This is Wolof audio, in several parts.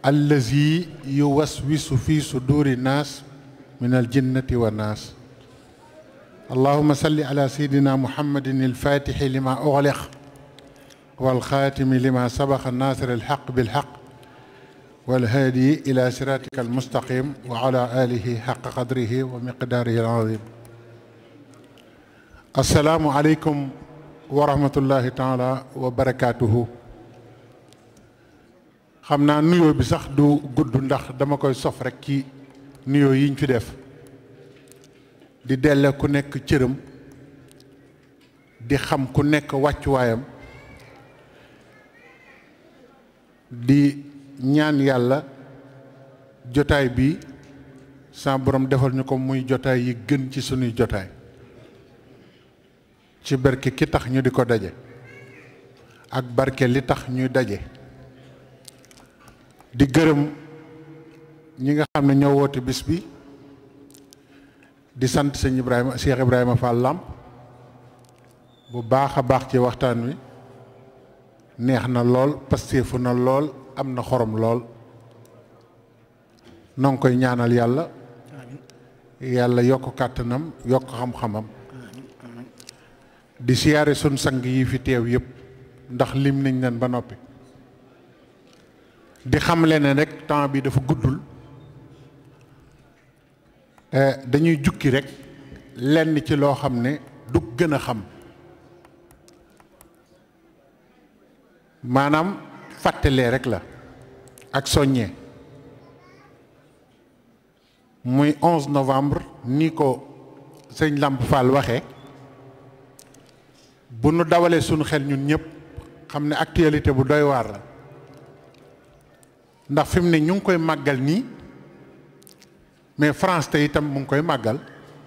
allazi yuwaswisu fi suduri naas min aljinnati wa naas allahuma salli ala sayidina muhammadin alfatixi lima uxliq walxaatimi lima sabaqa naasir alxaq bilxaq walhaadi ila siratika almustaqim wa ala alihi xaqa qadrihi wa miqdaarihi alazim asalaamu aleykum wa rahmatullahi taala wa barakaatuhu xam naa nuyoo bi sax du gudd ndax dama koy sof rek ci nuyoo yiñ fi def di delle ku nekk cëram di xam ku nekk wàccuwaayam di ñaan yàlla jotaay bi sa borom defal ñu ko muy jotaay yi gën ci sunuy jotaay ci barke ki tax ñu di ko daje ak barke li tax ñuy daje di gërëm ñi nga xam ne ñoo woote bis bi di sant sëñ Ibrahima Cheikh Ibrahima Fall Lamp bu baax a baax ci waxtaan wi neex na lool pasteefu na lool am na xorom lool noo ngi koy ñaanal yàlla yàlla yokk kàttanam yokk xam-xamam di siyaare sun sang yi fi teew yëpp ndax lim nañ leen ba noppi di xamle ne rek temps bi dafa guddul dañuy jukki rek lenn ci loo xam ne du gën a xam maanaam fàttalee rek la ak soññee muy 11 novembre ni ko sëñ Lamp Fall waxee bu nu dawalee sunu xel ñun ñëpp xam ne actualité bu doy waar la ndax fi mu ne ñu ngi koy màggal nii mais France te itam mu ngi koy màggal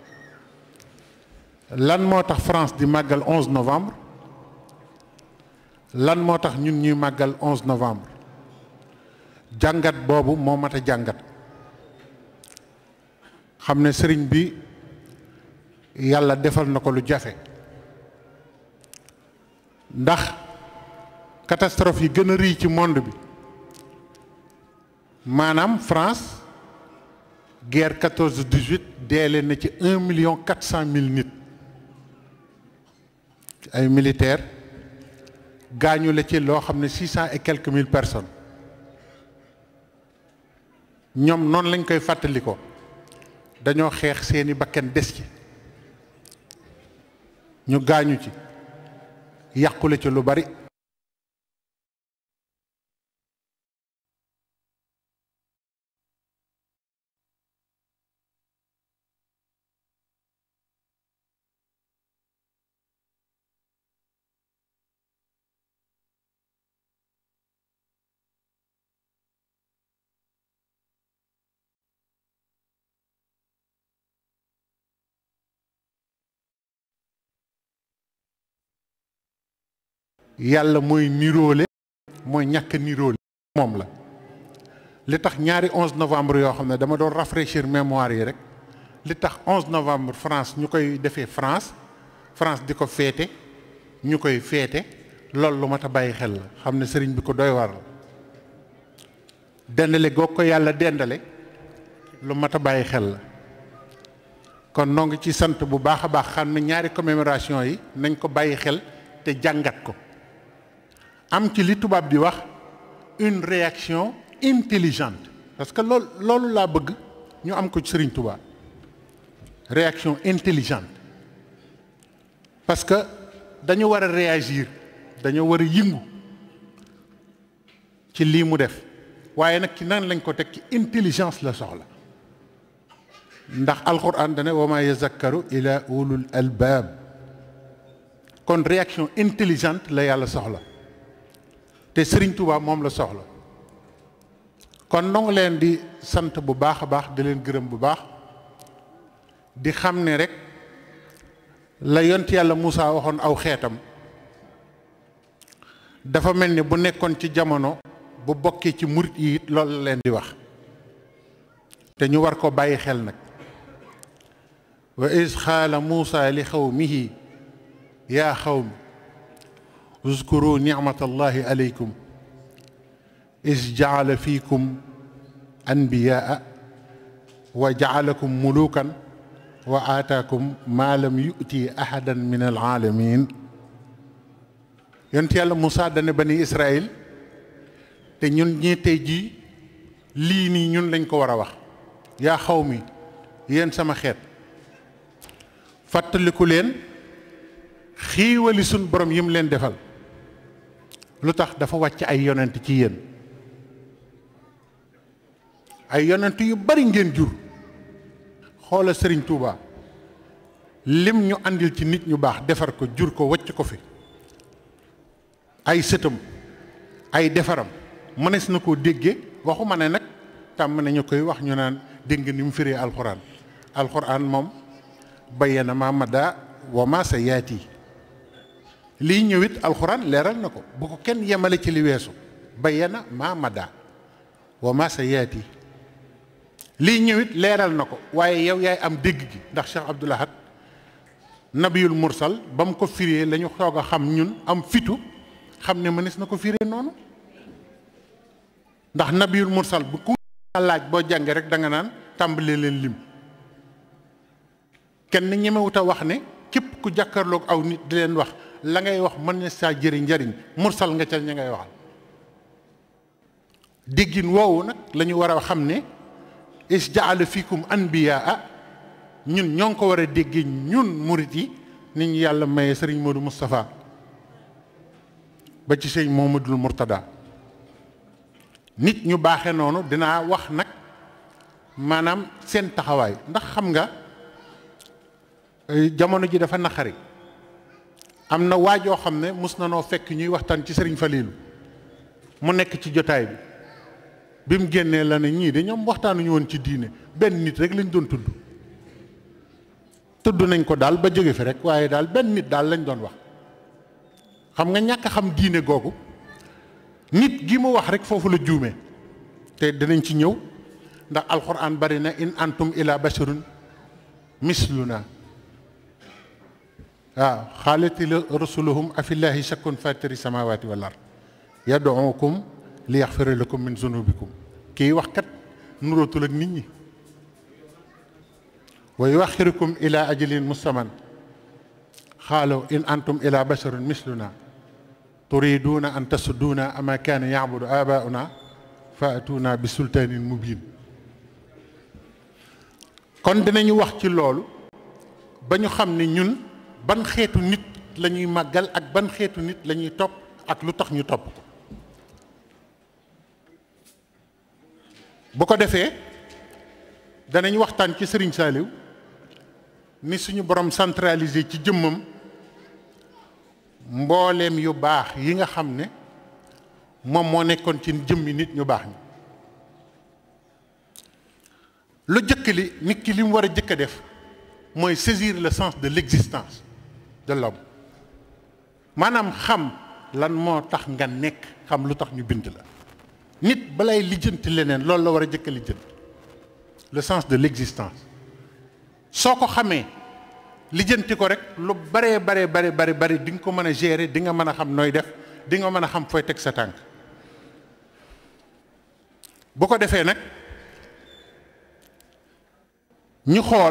lan moo tax France di màggal 11 novembre lan moo tax ñun ñuy màggal 11 novembre jàngat boobu moo mat a jàngat xam ne sëriñ bi yàlla defal na ko lu jafe ndax catastrophe yi gën a rëy ci monde bi maanaam France guerre 14 18 deele na ci un million quatre cent mille nit ay militaires gaañu la ci loo xam ne six cent et quelques mille personnes ñoom noonu lañ koy fàttali ko dañoo xeex seeni bakken des ci ñu gaañu ci yàqule ci lu bari yàlla mooy niroole mooy ñàkk niroole moom la li tax ñaari 11 novembre yoo xam ne dama doon rafraîchir mémoire yi rek li tax 11 novembre France ñu koy defee France France di ko féete ñu koy féete loolu lu mat a bàyyi xel la xam ne sëriñ bi ko doy war la dendale goog ko yàlla dendale lu mat a bàyyi xel la kon noo ngi ci sant bu baax a baax xam ne ñaari commémoration yi nañ ko bàyyi xel te jàngat ko am ci li tubaab di wax une réaction intelligente parce que loolu loolu laa bëgg ñu am ko ci Sëriñ Tuubaa réaction intelligente parce que dañu war a réagir dañoo war a yëngu ci lii mu def waaye nag ci nan lañ ko teg ci intelligence la soxla ndax alquran dane wa ma yazakkaru ila ulul albaab kon réaction intelligente la yàlla soxla te Sëriñ Tuubaa moom la soxla kon nongu leen di sant bu baax a baax di leen gërëm bu baax di xam ne rek la yont yàlla Moussa waxoon aw xeetam dafa mel ni bu nekkoon ci jamono bu bokkee ci murit yi it loolu la leen di wax te ñu war ko bàyyi xel nag wa is xaala Moussa li xawmihi yaa xawmi uzkuru nicmatallahi aleykum is jaala fiikum anbiyaa wa jaalakum mulukan wa aataakum maa lam yu'ti ahadan min alaalamin yonent yàlla Moussa dane bani Israël te ñun ñii tey jii lii nii ñun lañ ko war a wax yaa xaw mi yéen sama xeet fàttaliku leen xiiwali suñ borom yi mu leen defal lu tax dafa wàcc ay yonent ci yéen ay yonent yu bari ngeen jur xoola sëriñ Touba lim ñu andil ci nit ñu baax defar ko jur ko wàcc ko fi ay sëtam ay defaram mënees na koo déggee waxuma ne nag tàmm nañu koy wax ñu naan dégg nga ni mu firee alxuraan alxuraan moom bayyana ma mada wa ma sa yaati lii ñëwit alxuraan leeral na ko bu ko kenn yemale ci li weesu bayyana ma mada wa ma sa yaati lii ñëwit leeral na ko waaye yow yaay am dégg gi ndax Cheikh Abdoul Ahad nabiyul mursal ba mu ko firee la ñu soog a xam ñun am fitu xam ne mënees na ko firee noonu ndax nabiyul mursal bu ku laaj boo jàngee rek da nga naan tàmbalee leen lim kenn ñemewut a wax ne képp ku jàkkaarloog aw nit di leen wax la ngay wax mën na saa jëriñ njariñ mursal nga ca ña ngay waxal déggin woowu nag la ñu war a xam ne is jaala fikum anbiyaa ñun ñoo ngi ko war a déggee ñun murit yi nit ñu yàlla maye sëriñ Modou Moustapha ba ci sëñ Mohamadul Mourtada nit ñu baaxe noonu dinaa wax nag maanaam seen taxawaay ndax xam nga jamono ji dafa naqari am na waajoo xam ne mus na noo fekk ñuy waxtaan ci sëriñ Faliilu mu nekk ci jotaay bi bi mu génnee la ne ñii de ñoom waxtaanuñu woon ci diine benn nit rek lañ doon tudd tudd nañ ko daal ba jóge fi rek waaye daal benn nit daal lañ doon wax xam nga ñàkk a xam diine googu nit gi mu wax rek foofu la juume te dinañ ci ñëw ndax alxuraan bari na in antum ila basharun misluna waaw xaalati rusuluhum afillahi shakkun fatiri samawati wal ard yad'ukum li yaxfira lakum min zunubikum kii wax kat nurootul ak nit ñi wa yuaxirukum ila ajalin musamman xaalo in antum ila basharun misluna turiduuna an tasudduuna ama kaana yacbudu abauna fa atuna bi sultaanin mubin kon dinañu wax ci loolu ba ñu xam ne ñun ban xeetu nit la ñuy màggal ak ban xeetu nit la ñuy topp ak lu tax ñu topp ko bu ko defee danañ waxtaan ci Sëriñ Saaliw ni suñu borom centralisé ci jëmmam mbooleem yu baax yi nga xam ne moom moo nekkoon ci jëmmi nit ñu baax ñi lu jëkk li nit ki li mu war a jëkk a def mooy saisir le sens de l'existence de l'homme maanaam xam lan moo tax nga nekk xam lu tax ñu bind la nit balay lijjanti leneen loolu la war a jëkk a lijjanti le sens de l'existence soo ko xamee lijjanti ko rek lu baree baree bari bari bari di nga ko mën a gérer di nga mën a xam nooy def di nga mën a xam fooy teg sa tànk bu ko defee nag ñu xool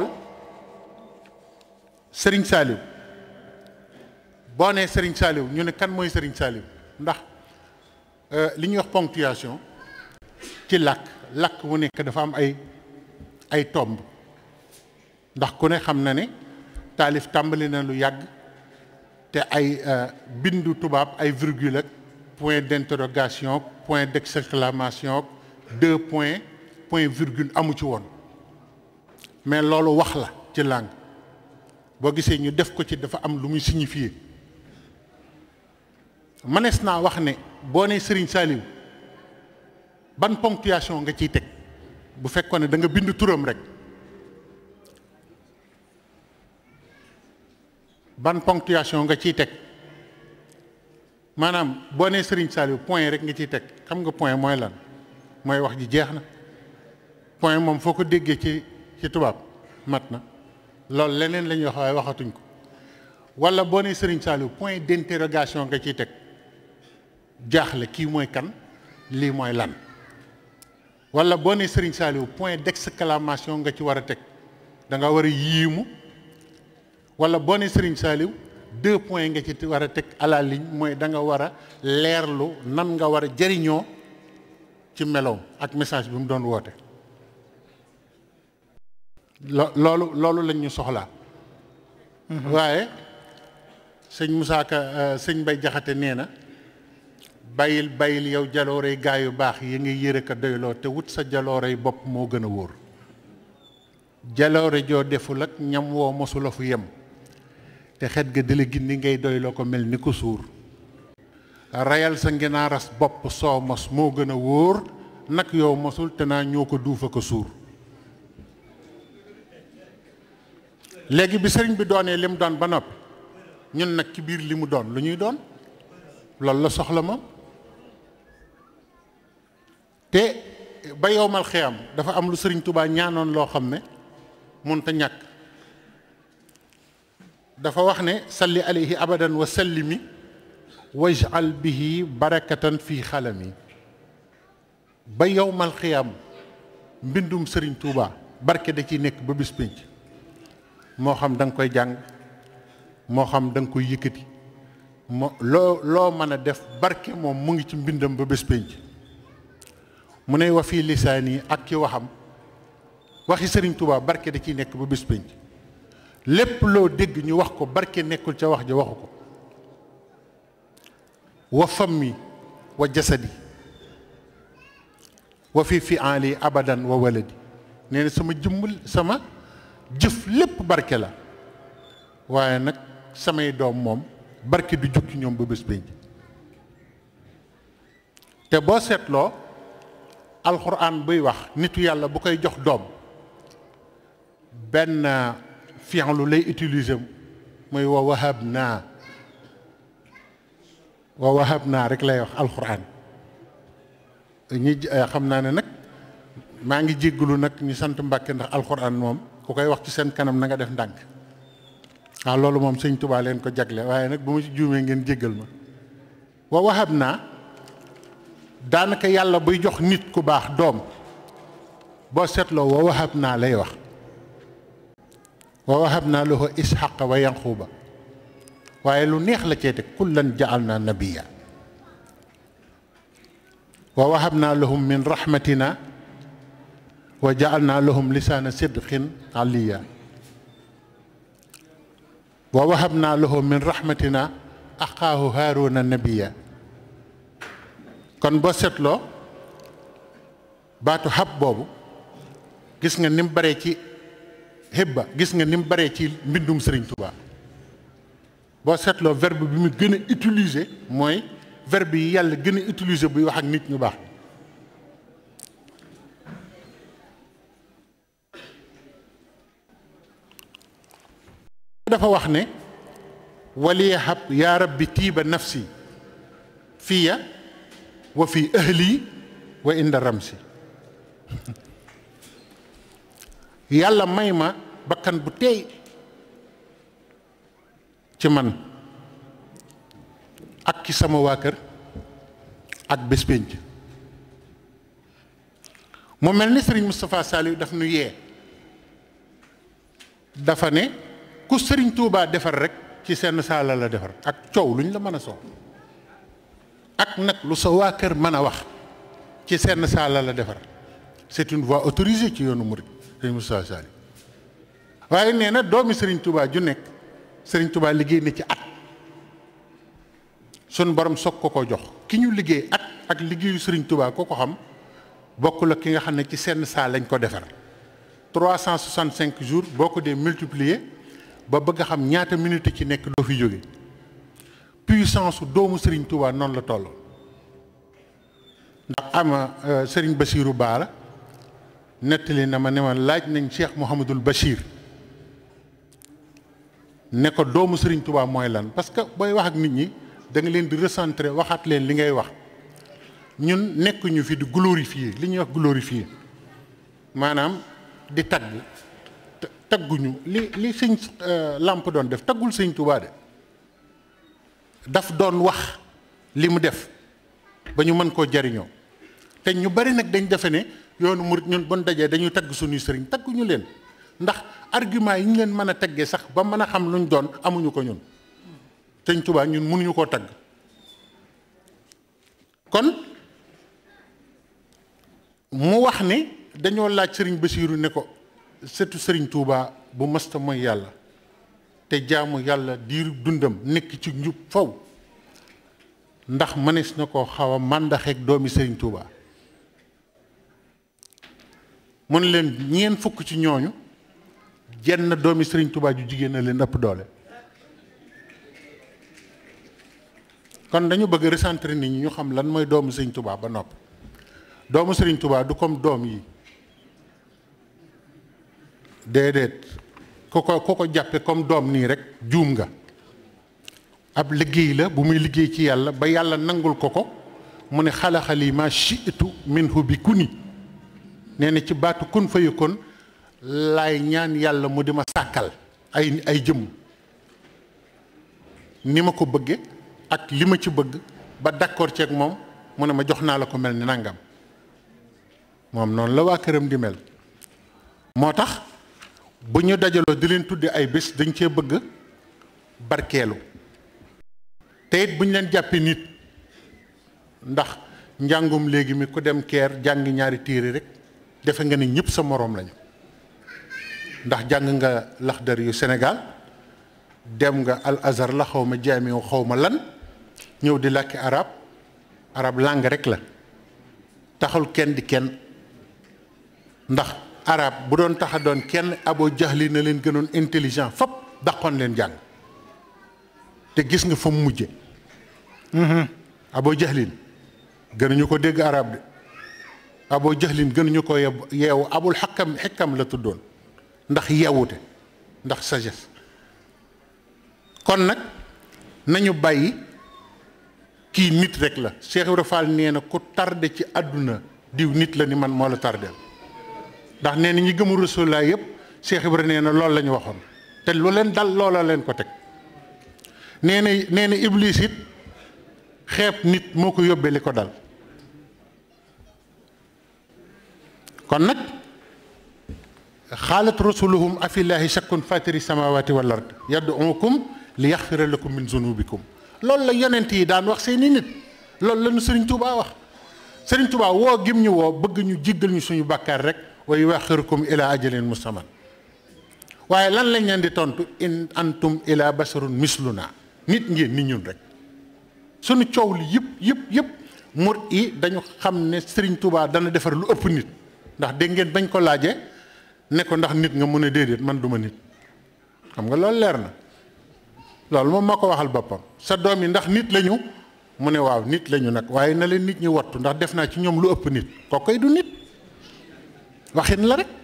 Sëriñ Saaliw boo nee Sëriñ Saaliw ñu ne kan mooy Sëriñ Saaliw ndax li ñuy wax ponctuation ci làkk làkk wu nekk dafa am ay ay tomb ndax ku ne xam na ne taalif tàmbali na lu yàgg te ay bindu tubaab ay virgule ak point d'interrogation point d'exclamation deux points point virgule amu ci woon mais loolu wax la ci langue boo gisee ñu def ko ci dafa am lu muy signifier mënees naa wax ne boo nee Serigne Saliou ban ponctuation nga ciy teg bu fekkoon ne da nga bind turam rek ban ponctuation nga ciy teg maanaam boo nee Serigne Saliou point rek nga ciy teg xam nga point mooy lan mooy wax ji jeex na point moom foo ko déggee ci ci tubaab mat na loolu leneen la ñuy wax waaye waxatuñ ko wala boo nee Serigne Saliou point d'interrogation nga ciy teg jaaxle kii mooy kan lii mooy lan wala boo ne Serigne Saliou point d'exclamation nga ci war a teg da nga war a yiimu wala boo ne Serigne Saliou deux points nga ci war a teg à la ligne mooy da nga war a leerlu nan nga war a jëriñoo ci meloom ak message bi mu doon woote lo loolu loolu lañ ñu soxlaa waaye sëñ Moussa Ka sëñ Bay Jaxate nee na bàyyil bàyyil yow jaloorey gaa yu baax yi nga yëre ka doyloo te wut sa jaloorey bopp moo gën a wóor jaloore joo deful ak ñam woo mosula fu yem te xet ga dila gindi ngay doyloo ko mel ni ko suur rayal sa nginaaras bopp soo mos moo gën a wóor nag yow mosul te naa ñoo ko duufa ko suur léegi bi sëriñ bi doonee li mu doon ba noppi ñun nag ci biir li mu doon lu ñuy doon loolu la soxla moom te ba yowmal xiyam dafa am lu sëriñ Touba ñaanoon loo xam ne mënta ñàkk dafa wax ne salli alayhi abadan wa sallimi wajal bihi barakatan fii xalami ba yowmal xiyam mbindum sëriñ Touba barke da ciy nekk ba bis pénc moo xam da nga koy jàng moo xam da nga koy yëkkati moo loo loo mën a def barke moom mu ngi ci mbindam ba bés pénc mu ne wa fii lisaan yi ak ci waxam waxi sëriñ Touba barke da ciy nekk ba bés pénc lépp loo dégg ñu wax ko barke nekkul ca wax ja waxu ko wa fammi wa jasadi wa fi fi ali abadan wa waladi nee na sama jëmmul sama jëf lépp barke la waaye nag samay doom moom barke du jukki ñoom ba bés pénc te boo seetloo alxuraan buy wax nitu yàlla bu koy jox doom benn fi'lu lay utiliser muy wa wahab naa wa wahab naa rek lay wax alxuraan ñi xam naa ne nag maa ngi jéggalu nag ñu sant Mbàkke ndax alxuraan moom ku koy wax ci seen kanam na nga def ndànk waaw loolu moom sëñ Tuubaa leen ko jagle waaye nag bu ma ci juumee ngeen jéggal ma wa wahab naa daanaka yàlla buy jox nit ku baax doom boo seetloo wa wahab naa lay wax wa wahab naa lahu isxaqa wa yanquba waaye lu neex la cee teg kullan jaal naa nabiya wa wahab naa lahum min rahmatina wa jaal naa lahum lisaana sidqin aliya wa wahab naa lahu min rahmatina axaahu haaruna nabiya kon boo seetloo baatu xab boobu gis nga ni mu baree ci xibba gis nga ni mu baree ci mbindum Sëriñ Tuubaa boo seetloo verbe bi mu gën a utiliser mooy verbe yi yàlla gën a utiliser buy wax ak nit ñu baax dafa wax ne waliyahab yaa rabbi tiiba nafsi fiya wa fi ahli wa inda ramsi yàlla may ma bakkan bu teey ci man ak ci sama waa kër ak bés pénc mu mel ni sëriñ Moustapha Saliou daf nu yee dafa ne ku sëriñ Touba defar rek ci seen saala la defar ak coow luñ la mën a soow ak nag lu sa waa kër mën a wax ci seen saala la defar c'est une voie autorisée ci yoonu murid sëriñ Moustapha Saliou waaye nee na doomi sëriñ Touba ju nekk sëriñ Touba liggéey na ci at sun borom soog ko ko jox ki ñu liggéey at ak liggéeyu sëriñ Touba ko ko xam bokk la ki nga xam ne ci seen saal lañ ko defar 365 jours boo ko dee multiplier ba bëgg a xam ñaata minute ci nekk doo fi jóge puissance su doomu Serigne Touba noonu la toll ndax ama Serigne Bassirou Baara nettali na ma ne ma laaj nañ Cheikh Mouhamadul Bachir ne ko doomu Serigne Touba mooy lan parce que booy wax ak nit ñi da nga leen di recentrer waxaat leen li ngay wax ñun nekkuñu fi di glorifier li ñuy wax glorifier maanaam di tagg tagguñu li li sëñ làmp doon def taggul sëñ Touba de daf doon wax li mu def ba ñu mën koo jariñoo te ñu bari nag dañ defe ne yoonu murit ñun bon dajee dañuy tagg suñuy sëriñ tagguñu leen ndax argument yi ñu leen mën a teggee sax ba mën a xam luñ doon amuñu ko ñun sëñ Tuubaa ñun mënuñu koo tagg kon mu wax ne dañoo laaj sëriñ Basiiru ne ko sëtu sëriñ Tuubaa bu masta mooy yàlla te jaamu yàlla diiru dundam nekk ci njub faw ndax mënees na koo xaw a màndaxeeg doomi sëriñ Tuubaa mun leen ñeen fukk ci ñooñu jenn doomi sëriñ Tuubaa ju jigéen na leen ëpp doole kon dañu bëgg recentrer nit ñi ñu xam lan mooy doomu sëriñ Tuubaa ba nopp doomu sëriñ Tuubaa du comme doom yi déedéet ku ko ku ko jàppe comme doom nii rek juum nga ab liggéey la bu muy liggéey ci yàlla ba yàlla nangul ko ko mu ne xalaxali ma shi'tu minhu bi kuni nee na ci baatu kun fa yakun laay ñaan yàlla mu di ma sàkkal ay ay jëmm ni ma ko bëgge ak li ma ci bëgg ba d'accord ceeg moom mu ne ma jox naa la ko mel ni nangam moom noonu la waa këram di mel moo tax bu ñu dajaloo di leen tudde ay bés dañ cee bëgg barkeelu te it bu ñu leen jàppee nit ndax njàngum léegi mi ku dem keer jàng ñaari téere rek defe nga ni ñëpp sa moroom lañu ndax jàng nga laxdar yu Sénégal dem nga al azhar la xaw ma jaamiw xaw ma lan ñëw di làkki arab arab langue rek la taxul kenn di kenn ndax arab bu doon taxa doon kenn abo jaxli na leen gënoon intelligent fop daqoon leen jàng te gis nga fa mu mujje abo jaxlin gënuñu ko dégg arab de abo jaxlin gënuñu ko yeewu abul xakkam xekkam la tuddoon ndax yeewute ndax sagesse kon nag nañu bàyyi kii nit rek la Cheikh Ibra Fall nee na ku tardé ci àdduna diw nit la ni man moo la tardeel ndax nee na ñi gëmu Rasulullah yëpp Cheikh Ibra nee na loolu la ñu waxoon te lu leen dal loola leen ko teg nee na nee na Iblis it xeeb nit moo ko yóbbee li ko dal kon nag xaalat rasuluhum afillahi shakkun fatiri samawati wal ard yad'ukum li yaxfira lakum min zunubikum loolu la yonent yi daan wax seeni nit loolu la ñu Sëriñ Tuubaa wax Sëriñ Tuubaa woo gim ñu woo bëgg ñu jéggal ñu suñu bàkkaar rek wa yuaxirukum ila ajalin musamman waaye lan lañ leen di tontu in antum ila basarun misluna nit ngeen ni ñun rek suñu coow li yëpp yëpp yëpp mur yi dañu xam ne Sëriñ Tuubaa dana defar lu ëpp nit ndax dégg ngeen bañ ko laajee ne ko ndax nit nga mun a déedéet man duma nit xam nga loolu leer na loolu moom moo ko waxal boppam sa doom yi ndax nit lañu mu ne waaw nit lañu nag waaye na leen nit ñi wattu ndax def naa ci ñoom lu ëpp nit kooku koy du nit waxin la rek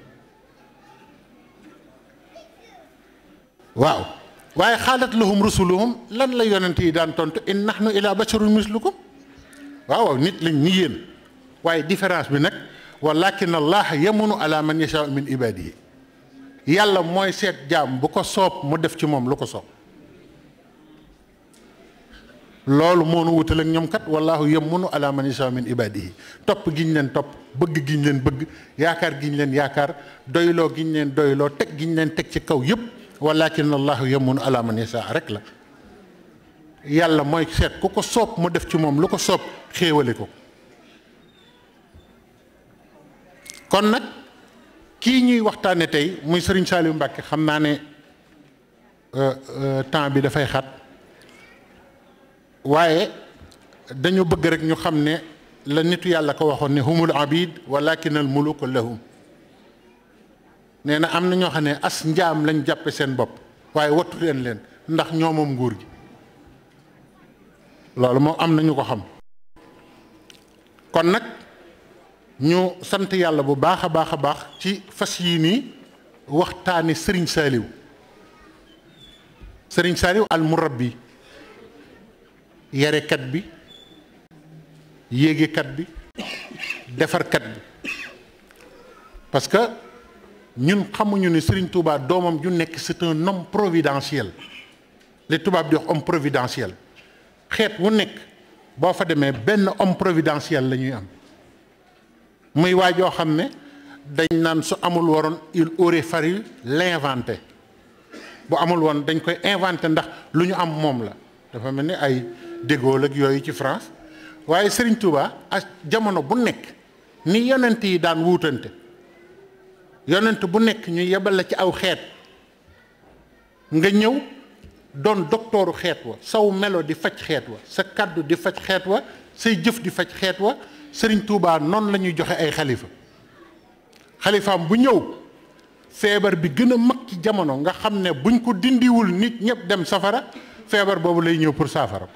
waaw waaye xaalat lahum rusuluhum lan la yonent yi daan tontu in nahnu ila basharun mislukum waaw waaw nit lañ ni yéen waaye différence bi nag walakin allah yamunu ala man yasha min ibadihi yàlla mooy seet jaam bu ko soob mu def ci moom lu ko soob loolu moo nu wutal ak ñoom kat wallahu yamunu ala man yasha min ibadihi topp giñ leen topp bëgg giñ leen bëgg yaakaar giñ leen yaakaar doyloo giñ leen doyloo teg giñ leen teg ci kaw yépp walakin allahu yamunu ala man yasha rek la yàlla mooy seet ku ko soob mu def ci moom lu ko soob xéewale ko kon nag kii ñuy waxtaane tey muy Serigne Saliou Mbacke xam naa ne temps bi dafay xat waaye dañu bëgg rek ñu xam ne la nitu yàlla ko waxoon ne humul abid walakin al muluku lahum nee na am na ñoo xam ne as njaam lañ jàppe seen bopp waaye wattu leen leen ndax ñoo moom nguur gi loolu moom am na ñu ko xam kon nag ñu sant yàlla bu baax a baax a baax ci fas yii nii waxtaani sëriñ saaliw sëriñ saaliw al murabbi yarekat bi yéegekat bi defarkat bi parce que ñun xamuñu ne sëriñ Touba doomam ju nekk c'est un homme providentiel li tubaab di wax homme providentiel xeet wu nekk boo fa demee benn homme providentiel la ñuy am muy waa joo xam ne dañ naan su amul waroon il aurait fallu l'inventer bu amul woon dañ koy inventer ndax lu ñu am moom la dafa mel ni ay De Gaulle ak yooyu ci France waaye Serigne Touba ak jamono bu nekk ni yonent yi daan wuutante yonent bu nekk ñu yebal la ci aw xeet nga ñëw doon doktooru xeet wa saw melo di faj xeet wa sa kàddu di faj xeet wa say jëf di faj xeet wa Serigne Touba noonu la ñuy joxe ay xalifa xalifaam bu ñëw feebar bi gën a mag ci jamono nga xam ne buñ ko dindiwul nit ñëpp dem safara feebar boobu lay ñëw pour saafara ko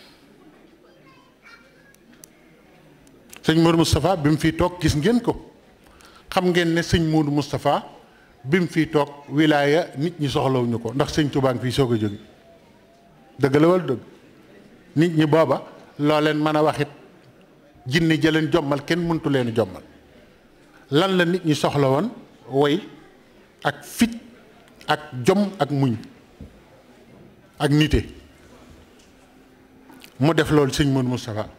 sëñ Modou Moustapha bi mu fiy toog gis ngeen ko xam ngeen ne sëñ Modou Moustapha bi mu fiy toog wilaaya nit ñi soxlawuñu ko ndax sëñ Touba ngi fiy soog a jóge dëgg la wala dëgg nit ñi booba loo leen mën a waxit jinne jëleen jommal kenn mëntu leen jommal lan la nit ñi soxla woon woy ak fit ak jom ak muñ ak nite mu def loolu sëñ Modou Moustapha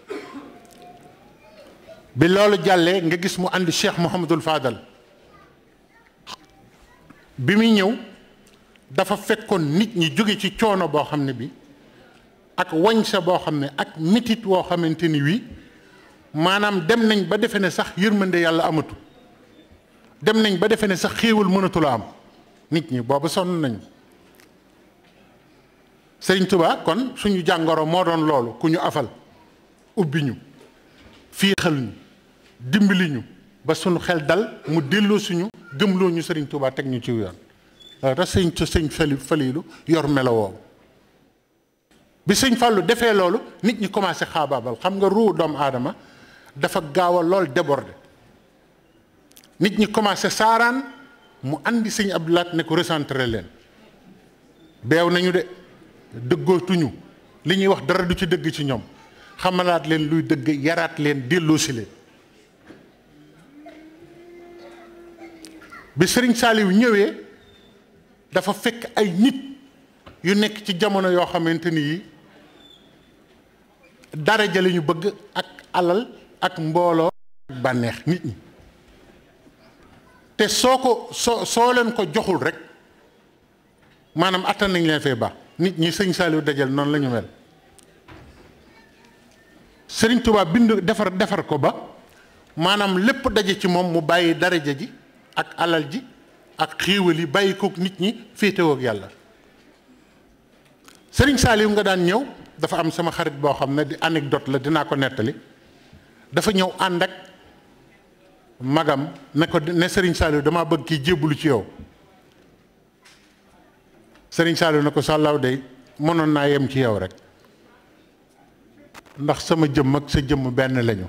bi loolu jàllee nga gis mu àndi Cheikh Mouhamadul Fadal bi muy ñëw dafa fekkoon nit ñi jóge ci coono boo xam ne bi ak wañsa boo xam ne ak mitit woo xamante ni wii maanaam dem nañ ba defe ne sax yërmande yàlla amatu dem nañ ba defe ne sax xéewal mënatu la am nit ñi boobu sonn nañu Sëriñ Tuubaa kon suñu jàngoro moo doon loolu ku ñu afal ubbi ñu fiixal ñu dimbali ñu ba suñu xel dal mu delloo suñu gëmloo ñu Sëriñ Tuubaa teg ñu ci yoon loolu tax sëñ sëñ fali falilu yor melo woowu bi sëñ Fallou defee loolu nit ñi commencé xaabaabal xam nga ruu doomu aadama dafa gaaw a lool débordé nit ñi commencé saaraan mu andi sëñ Abdou Lahad ne ko recentré leen beew nañu de dëggootuñu li ñuy wax dara du ci dëgg ci ñoom xamalaat leen luy dëgg yaraat leen delloosi leen bi sëriñ Saaliw ñëwee dafa fekk ay nit yu nekk ci jamono yoo xamante ni yi daraja la ñu bëgg ak alal ak mbooloo ak bànneex nit ñi te soo ko soo soo leen ko joxul rek maanaam attan nañ leen fee baax nit ñi sëñ Saaliw dajal noonu la ñu mel sëriñ Tuubaa bind defar defar ko ba maanaam lépp daje ci moom mu bàyyi daraja ji ak alal ji ak xiiwal yi bàyyi kook nit ñi féetewoo ak yàlla sëriñ Saaliw nga daan ñëw dafa am sama xarit boo xam ne di anecdote la dinaa ko nettali dafa ñëw ànd ak magam ne ko ne sëriñ Saaliw damaa bëgg kii jébbalu ci yow sëriñ Saaliw ne ko sàllaaw day mënoon naa yem ci yow rek ndax sama jëmm ak sa jëmm benn lañu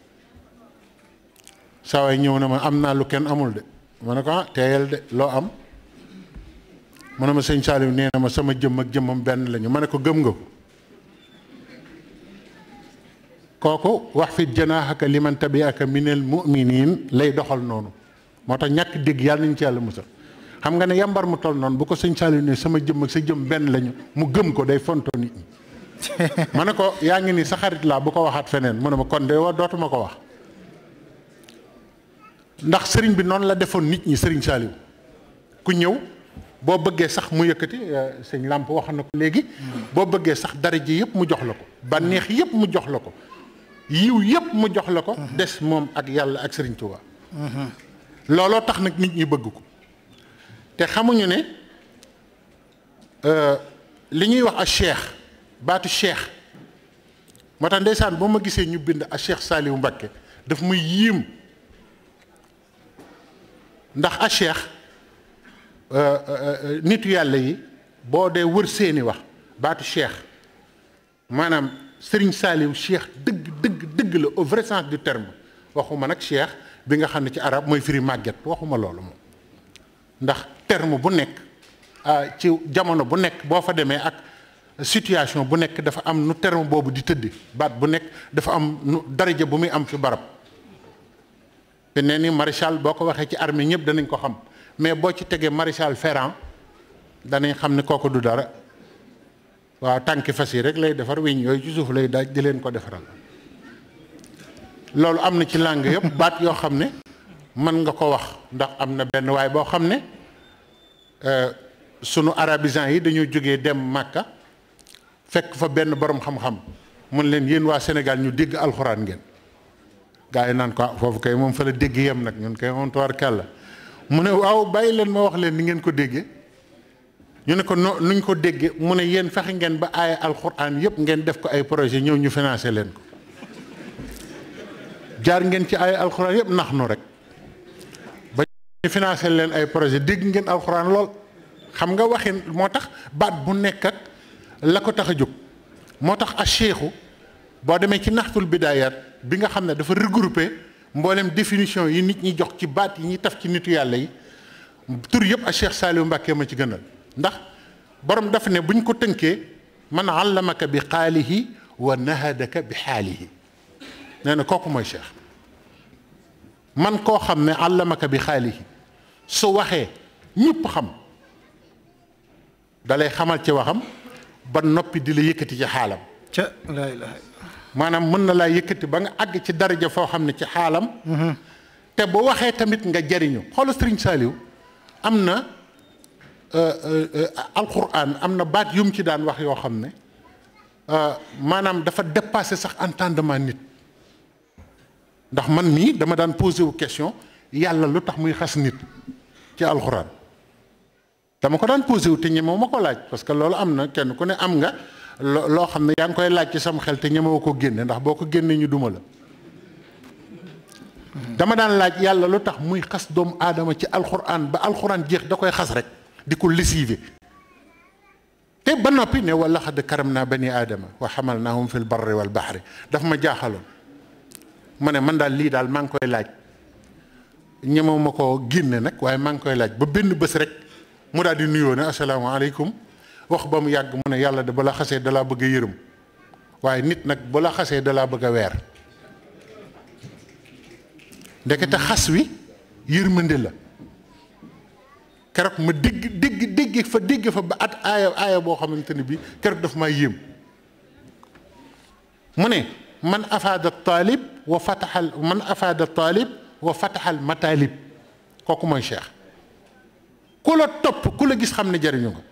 saa waay ñëw na ma am naa lu kenn amul de ma ne ko ah teeyal de loo am mu ne ma sëñ Saaliw nee na ma sama jëmm ak jëmmam benn lañu ma ne ko gëm nga ko kooku wax fit janaaxaka liman tabiaka minal muminin lay doxal noonu moo tax ñàkk dégg yàlla nañu ci yàlla musal xam nga ne yambar mu toll noonu bu ko sëñ Saaliw ne sama jëmm ak sa jëm benn lañu mu gëm ko day fonto nit ñi ma ne ko yaa ngi ni sa xarit laa bu ko waxaat feneen mu ne ma kon de wa dootuma ko wax ndax sëriñ bi noonu la defoon nit ñi sëriñ Saaliw ku ñëw boo bëggee sax mu yëkkati sëñ làmp wax na ko léegi boo bëggee sax dara ji yëpp mu jox la ko bànneex yëpp mu jox la ko yiw yëpp mu jox la ko des moom ak yàlla ak sëriñ Tuubaa looloo tax nag nit ñi bëgg ko te xamuñu ne li ñuy wax a cheikh baatu cheikh moo tax ndeysaan boo ma gisee ñu bind a cheikh Saaliw Mbakke daf muy yiim ndax a cheikh nitu yàlla yi boo dee wër seeni wax baatu cheikh maanaam sëriñ Saaliw cheikh dëgg dëgg dëgg la au vrai sens du terme waxuma nag cheikh bi nga xam ne ci arab mooy firi màgget waxuma loolu moom ndax terme bu nekk ci jamono bu nekk boo fa demee ak situation bu nekk dafa am nu terme boobu di tëddi baat bu nekk dafa am nu daraja bu muy am fi barab te nee ni maréchal boo ko waxee ci armée ñëpp danañ ko xam mais boo ci tegee maréchal Ferrand danañ xam ne kooku du dara waaw tànki fas yi rek lay defar weñ yooyu ci suuf lay daaj di leen ko defaral loolu am na ci langue yëpp baat yoo xam ne mën nga ko wax ndax am na benn waay boo xam ne sunu arabisants yi dañoo jógee dem Màkka fekk fa benn borom xam-xam mun leen yéen waa Sénégal ñu dégg alxuraan ngeen gaa yi naan ko foofu kay moom fa la dégg yem nag ñun kay on toir kàlla mu ne waaw bàyyi leen ma wax leen ni ngeen ko déggee ñu ne ko no nuñ ko déggee mu ne yéen fexe ngeen ba aaya alxuraan yëpp ngeen def ko ay projet ñëw ñu financé leen ko jaar ngeen ci aaya alxuraan yëpp nax nu rek ba ñu financé leen ay projet dégg ngeen alxuraan lool xam nga waxin moo tax baat bu nekk ak la ko tax a jóg moo tax a cheikhu boo demee ci naxtul bidaayaat bi nga xam ne dafa regroupé mboolem définition yi nit ñi jox ci baat yi ñuy taf ci nitu yàlla yi tur yëpp a Cheikh Saliou Mbacke ma ci gënal ndax borom daf ne buñ ko tënkee man allamaka bi xaalihi wa nahadaka bi xaalihi nee na kooku mooy Cheikh man koo xam ne allamaka bi xaalihi su waxee ñëpp xam dalay xamal ci waxam ba noppi di la yëkkati ci xaalam ca laa ilaha maanaam mën na laa yëkkati ba nga àgg ci daraja foo xam ne ci xaalam te bu waxee tamit nga jariñu xoolal Sëriñ Saaliw am na alquran am na baat yu mu ci daan wax yoo xam ne maanaam dafa dépassé sax entendement nit ndax man mii dama daan posé wu question yàlla lu tax muy xas nit ci alquran dama ko daan posé wu te ñemewu ma ko laaj parce que loolu am na kenn ku ne am nga loo xam ne yaa ngi koy laaj ci sama xel te ñemewu ko génne ndax boo ko génnee ñu duma la dama daan laaj yàlla lu tax muy xas doomu aadama ci alxuraan ba alxuraan jeex da koy xas rek di ko lessiver te ba noppi ne wala xad karam naa bani aadama wa xamal naahum fil barri wal baxri daf ma jaaxaloon ma ne man daal lii daal maa ngi koy laaj ñemewu ma ko génne nag waaye maa ngi koy laaj ba benn bés rek mu daal di nuyoo ne asalaamaaleykum wax ba mu yàgg mu ne yàlla de bala xasee dalaa bëgg a yërëm waaye nit nag bala xasee dalaa bëgg a weer ndekete xas wi yërmande la keroog ma dégg dégg dégg fa dégg fa ba at aaya aaya boo xamante ni bi keroog daf maa yéem mu ne man afaada taalib wa fataxal man afaada taalib wa fataxal mataalib kooku mooy cheikh ku la topp ku la gis xam ne jariñu nga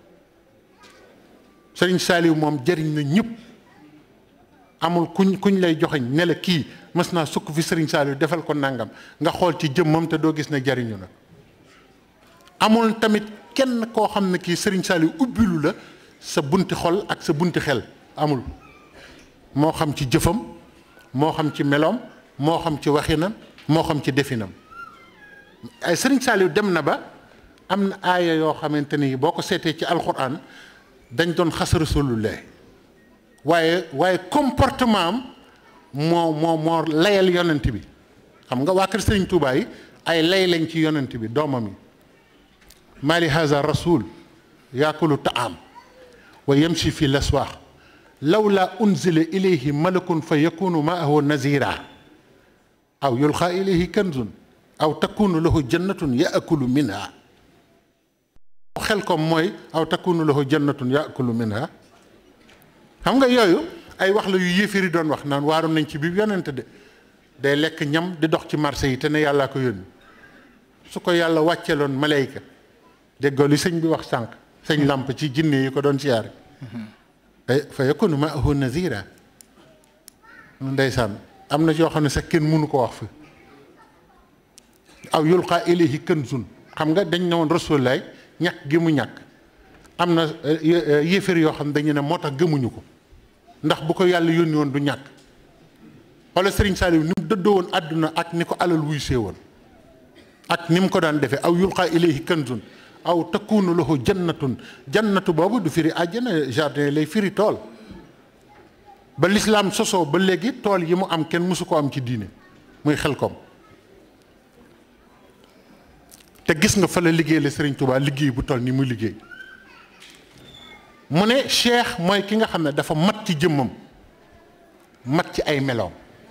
sëriñ Saaliw moom jariñ na ñëpp amul kuñ kuñ lay joxeñ ne la kii mës naa sukk fi sëriñ Saaliw defal ko nangam nga xool ci jëmmam te doo gis ne jariñu na amul tamit kenn koo xam ne kii sëriñ Saaliw ubbilu la sa bunti xol ak sa bunti xel amul moo xam ci jëfam moo xam ci meloom moo xam ci waxinam moo xam ci definam ay sëriñ Saaliw dem na ba am na aaya yoo xamante ni boo ko seetee ci alxuraan dañ doon xas rasulullah waaye waaye comportement am moo moo moo layal yonent bi xam nga waa kër sëriñ Tuubaa yi ay lay lañ ci yonent bi doomam yi mali haza rasul yaakulu taam wa yamshi fi laswaax lawla unzila ilayhi malakun fa yakunu maahu nazira aw yulqa ilayhi kanzun aw takunu lahu jannatun yaakulu minha xel kom mooy aw takunu lahu jannatun yaakulu minha xam nga yooyu ay wax la yu yéefiri doon wax naan waaru nañ ci biir yonent de day lekk ñam di dox ci marché yi te ne yàllaa ko yónni su ko yàlla wàcceeloon malayka déggoo li sëñ bi wax sànq sëñ làmp ci jinne yi ko doon siyaare fa yakunu maahu nazira ndeysaan am na yoo xam ne sax kenn mënu ko wax fi aw yulqa ilayhi kanzun xam nga dañ ne woon rasulaay ñàkk gi mu ñàkk am na yéeféer yoo xam ne dañu ne moo tax gëmuñu ko ndax bu ko yàlla yónni woon du ñàkk wala Serigne Saliou ni mu dëddoo woon àdduna ak ni ko alal wuy see woon ak ni mu ko daan defee aw yulqa ilayhi kanzun aw takunu lahu jannatun jannatu boobu du firi àjjana jardin lay firi tool ba lislaam sosoo ba léegi tool yi mu am kenn mësu ko am ci diine muy xel kom te gis nga fa la liggéey la Serigne Touba liggéey bu toll ni muy liggéey mu ne cheikh mooy ki nga xam ne dafa mat ci jëmmam mat ci ay meloom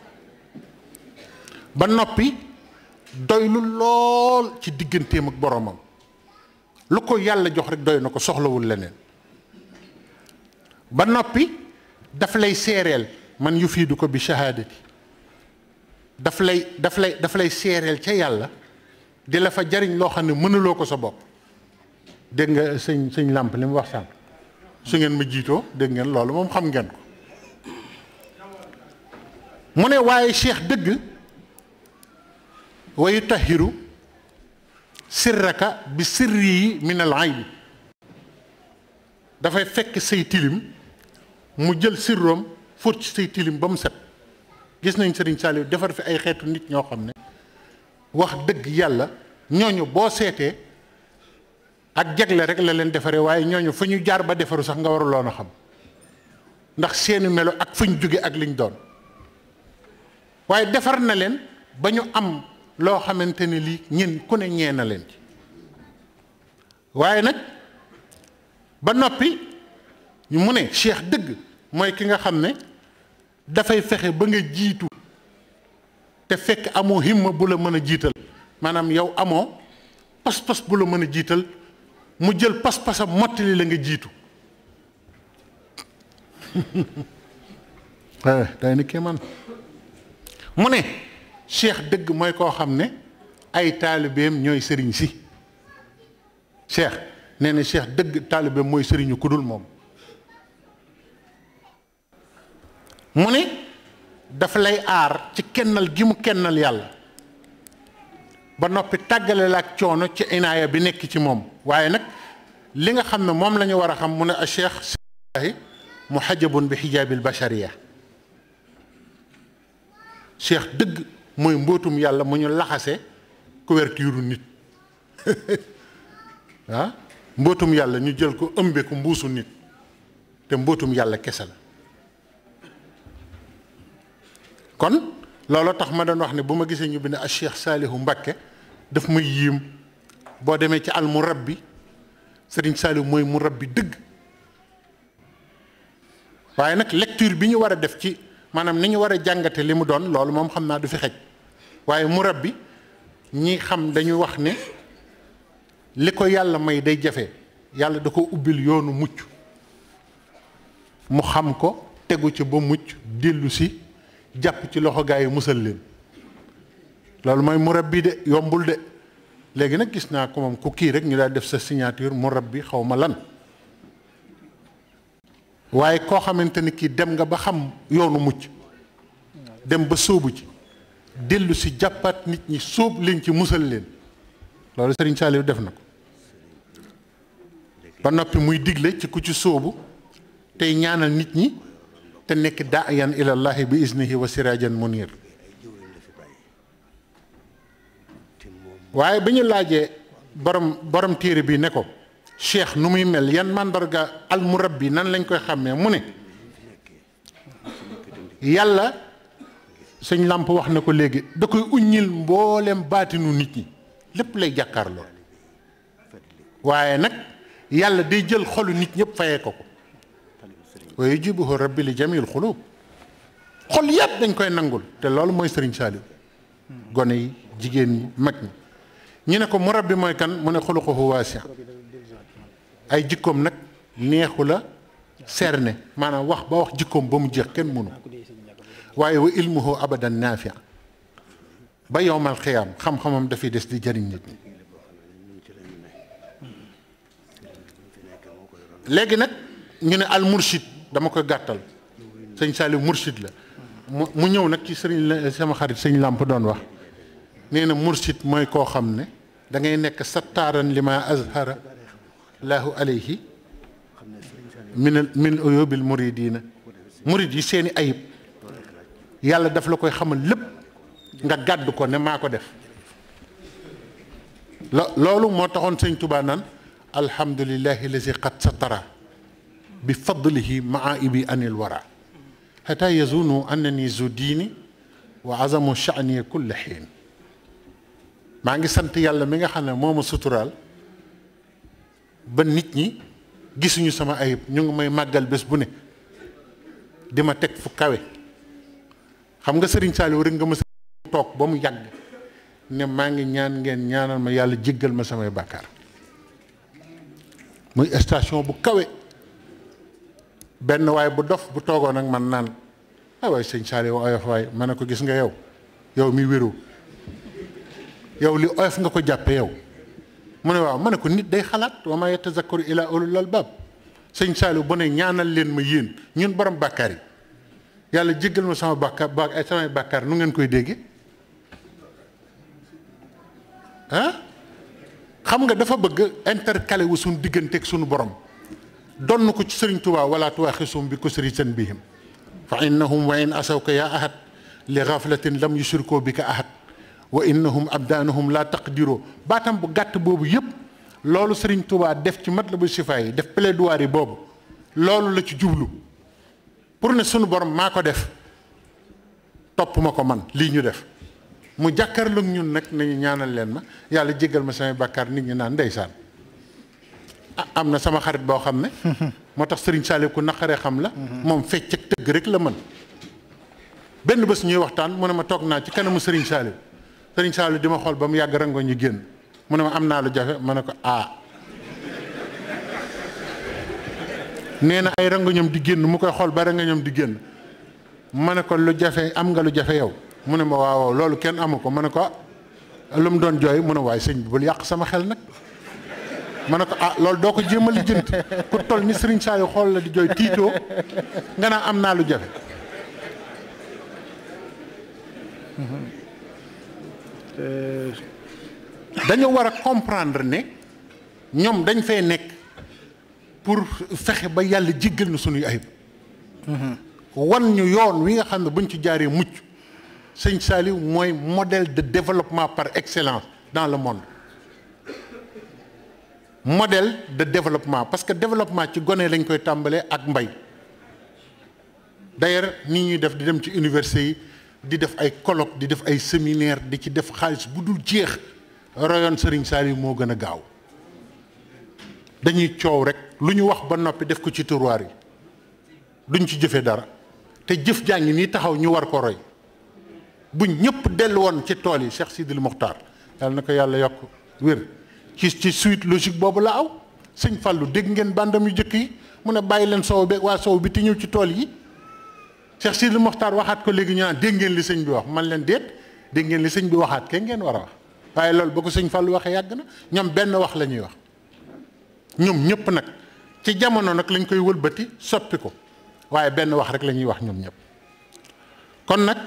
ba noppi doylu lool ci digganteem ak boromam lu ko yàlla jox rek doy na ko soxlawul leneen ba noppi daf lay seereel man yu fiidu ko bi shahaadati daf lay daf lay daf lay seereel ca yàlla di la fa jariñ loo xam ne mënuloo ko sa bopp dégg nga sëñ sëñ làmp li mu wax sànq su ngeen ma jiitoo dégg ngeen loolu moom xam ngeen ko mu ne waaye cheikh dëgg wa yutahiru sirraka bi sirri yi min al aybi dafay fekk say tilim mu jël sirroom fóot ci say tilim ba mu set gis nañ Serigne Saliou defar fi ay xeetu nit ñoo xam ne wax dëgg yàlla ñooñu boo seetee ak jagle rek la leen defaree waaye ñooñu fu ñu jaar ba defaru sax nga waruloon a xam ndax seeni melo ak fu ñu jóge ak liñ doon waaye defar na leen ba ñu am loo xamante ne lii ñin ku ne ñee na leen ci waaye nag ba noppi mu ne cheikh dëgg mooy ki nga xam ne dafay fexe ba nga jiitu te fekk amoo himma bu la mën a jiital maanaam yow amoo pas-pas bu la mën a jiital mu jël pas-pasam mottali la nga jiitu day ni kii man mu ne cheikh dëgg mooy koo xam ne ay taalibeem ñooy sëriñ si cheikh nee na cheikh dëgg taalibeem mooy sëriñu ku dul moom mu ne dafa lay aar ci kennal gi mu kennal yàlla ba noppi tàggale la ak coono ci inaaya bi nekk ci moom waaye nag li nga xam ne moom la ñu war a xam mu ne a cheikh silahi muhajabun bi xijaabil bashariya cheikh dëgg mooy mbootum yàlla mu ñu laxase couverture nit ah mbootum yàlla ñu jël ko ëmbe ko mbuusu nit te mbootum yàlla kese la kon looloo tax ma doon wax ne bu ma gisee ñu bind a Cheikh Saalihu Mbakke daf may yiim boo demee ci al murabbi Sëriñ Saalihu mooy murabbi dëgg waaye nag lecture bi ñu war a def ci maanaam ni ñu war a jàngate li mu doon loolu moom xam naa du fi xej waaye murabbi ñi xam dañuy wax ne li ko yàlla may day jafe yàlla da ko ubbil yoonu mucc mu xam ko tegu ci ba mucc dellu si jàpp ci loxo gaa yi musal leen loolu mooy murabbi de yombul de léegi nag gis naa ko moom ku kii rek ñu daal def sa signature murabbi xaw ma lan waaye koo xamante ni kii dem nga ba xam yoonu mucc dem ba sóobu ci dellu si jàppaat nit ñi sóob leen ci musal leen loolu Serigne Saliou def na ko ba noppi muy digle ci ku ci sóobu tey ñaanal nit ñi te nekk daayan ilallahi bi iznihi wa sirajan munir waaye bi ñu laajee borom borom téere bi ne ko cheikh nu muy mel yan màndarga al murabbi nan lañ koy xàmmee mu ne yàlla sëñ làmp wax na ko léegi da koy uññil mboolem baatinu nit ñi lépp lay jàkkaarloo waaye nag yàlla day jël xolu nit ñëpp fayee ko ko wa yujibuhu rabbi li jamil xulub xol yëpp dañ koy nangul te loolu mooy sëriñ Saliou gone yi jigéen ñi mag ñi ñu ne ko murabbi mooy kan mu ne xuluquhu waasi ay jikkoom nag neexu la serne maanaam wax ba wax jikkoom ba mu jeex kenn mënu waaye wa ilmuhu abadan naafi ba yowmal xiyaam xam-xamam dafay des di jëriñ nit ñi léegi nag ñu ne al murshid dama koy gàttal sëñ Saliou murshid la mu mu ñëw nag ci sëriñ la sama xarit sëñ làmp doon wax nee na murshid mooy koo xam ne da ngay nekk sattaaran li ma azhara laahu alayhi min min uyubil muridina murid yi seeni ayib yàlla daf la koy xamal lépp nga gàdd ko ne maa ko def lo loolu moo taxoon sëñ Tuubaa naan alhamdulillahi lazi qad satara bi fadlihi maaibi anil wara xata yazunu annani zu diini wa azamu sha'ni kulli xiin maa ngi sant yàlla mi nga xam ne moo ma suturaal ba nit ñi gisuñu sama ayib ñu ngi may màggal bés bu ne di ma teg fu kawe xam nga sëriñ Saliou rek nga ma toog ba mu yàgg ne maa ngi ñaan ngeen ñaanal ma yàlla jéggal ma samay bàkkaar muy station bu kawe benn waay bu dof bu toogoon ak man naan ah waay sëñ Saliou oyof waay ma ne ko gis nga yow yow mi wéru yow li oyof nga ko jàppe yow mu ne waaw ma ne ko nit day xalaat wa ma yatazakkaru ila ulul albab sëñ Saliou bu ne ñaanal leen ma yéen ñun borom bàkkaar yi yàlla jéggal ma sama bàkkaar ba ay samay bàkkaar nu ngeen koy dégge ah xam nga dafa bëgg intercalé wu suñu digganteeg suñu borom donn ko ci sëriñ Tuubaa wala tuwaaxisum bi kusri seen bihim fa innahum wa in asawka yaa ahad li gaflatin lam yushrikoo bi ka ahad wa innahum abdaanahum laa taqdiroo baatam bu gàtt boobu yëpp loolu sëriñ Tuubaa def ci Matlabul Chifa yi def plaidoirie boobu loolu la ci jublu pour ne sunu borom maa ko def topp ma ko man lii ñu def mu jàkkaarloog ñun nag nañu ñaanal leen ma yàlla jéggal ma samay bàkkaar nit ñi naan ndeysaan ah am na sama xarit boo xam ne moo tax sëriñ Saliou ku naqaree xam la moom fecc ak tëgg rek la mën benn bés ñuy waxtaan mu ne ma toog naa ci kanamu sëriñ Saliou sëriñ Saliou di ma xool ba mu yàgg rango ñu génn mu ne ma am naa lu jafe ma ne ko ah nee na ay rangoñam di génn mu koy xool ba rangoñam di génn ma ne ko lu jafe am nga lu jafe yow mu ne ma waaw loolu kenn amu ko ma ne ko lu mu doon jooy mu ne waaye sëñ bi bul yàq sama xel nag ma ne ko ah loolu doo ko jéem a lijjanti ku toll ni Serigne Saliou xool la di jooy tiitoo nga naa am naa lu jafe dañu war a comprendre ne ñoom dañ fay nekk pour fexe ba yàlla jéggal na sunuy ayib wan ñu yoon wi nga xam ne buñ ci jaaree mucc sëñ Saliou mooy modèle de développement par excellence dans le monde modèle de développement parce que développement ci gone lañ koy tàmbalee ak mbay d'ailleurs nii ñuy def di dem ci université yi di def ay colloque di def ay séminaire di ci def xaalis bu dul jeex royoon Serigne Saliou moo gën a gaaw dañuy coow rek lu ñu wax ba noppi def ko ci tiroir yi duñ ci jëfee dara te jëf jàngi nii taxaw ñu war ko roy bu ñëpp dellu woon ci tool yi Cheikh Sidil Mokhtar yàlla na ko yàlla yokk wér ci ci suite logique boobu la aw sëñ Fallou dégg ngeen bandam yu jëkk yi mu ne bàyyi leen sow be waa sow bi te ñëw ci tool yi Cheikh Sidil Mokhtar waxaat ko léegi ñu naan dégg ngeen li sëñ bi wax man leen déet dégg ngeen li sëñ bi waxaat kenn ngeen war a wax waaye loolu ba ko sëñ Fallou waxee yàgg na ñoom benn wax la ñuy wax ñoom ñëpp nag ci jamono nag lañ koy wëlbati soppi ko waaye benn wax rek la ñuy wax ñoom ñëpp kon nag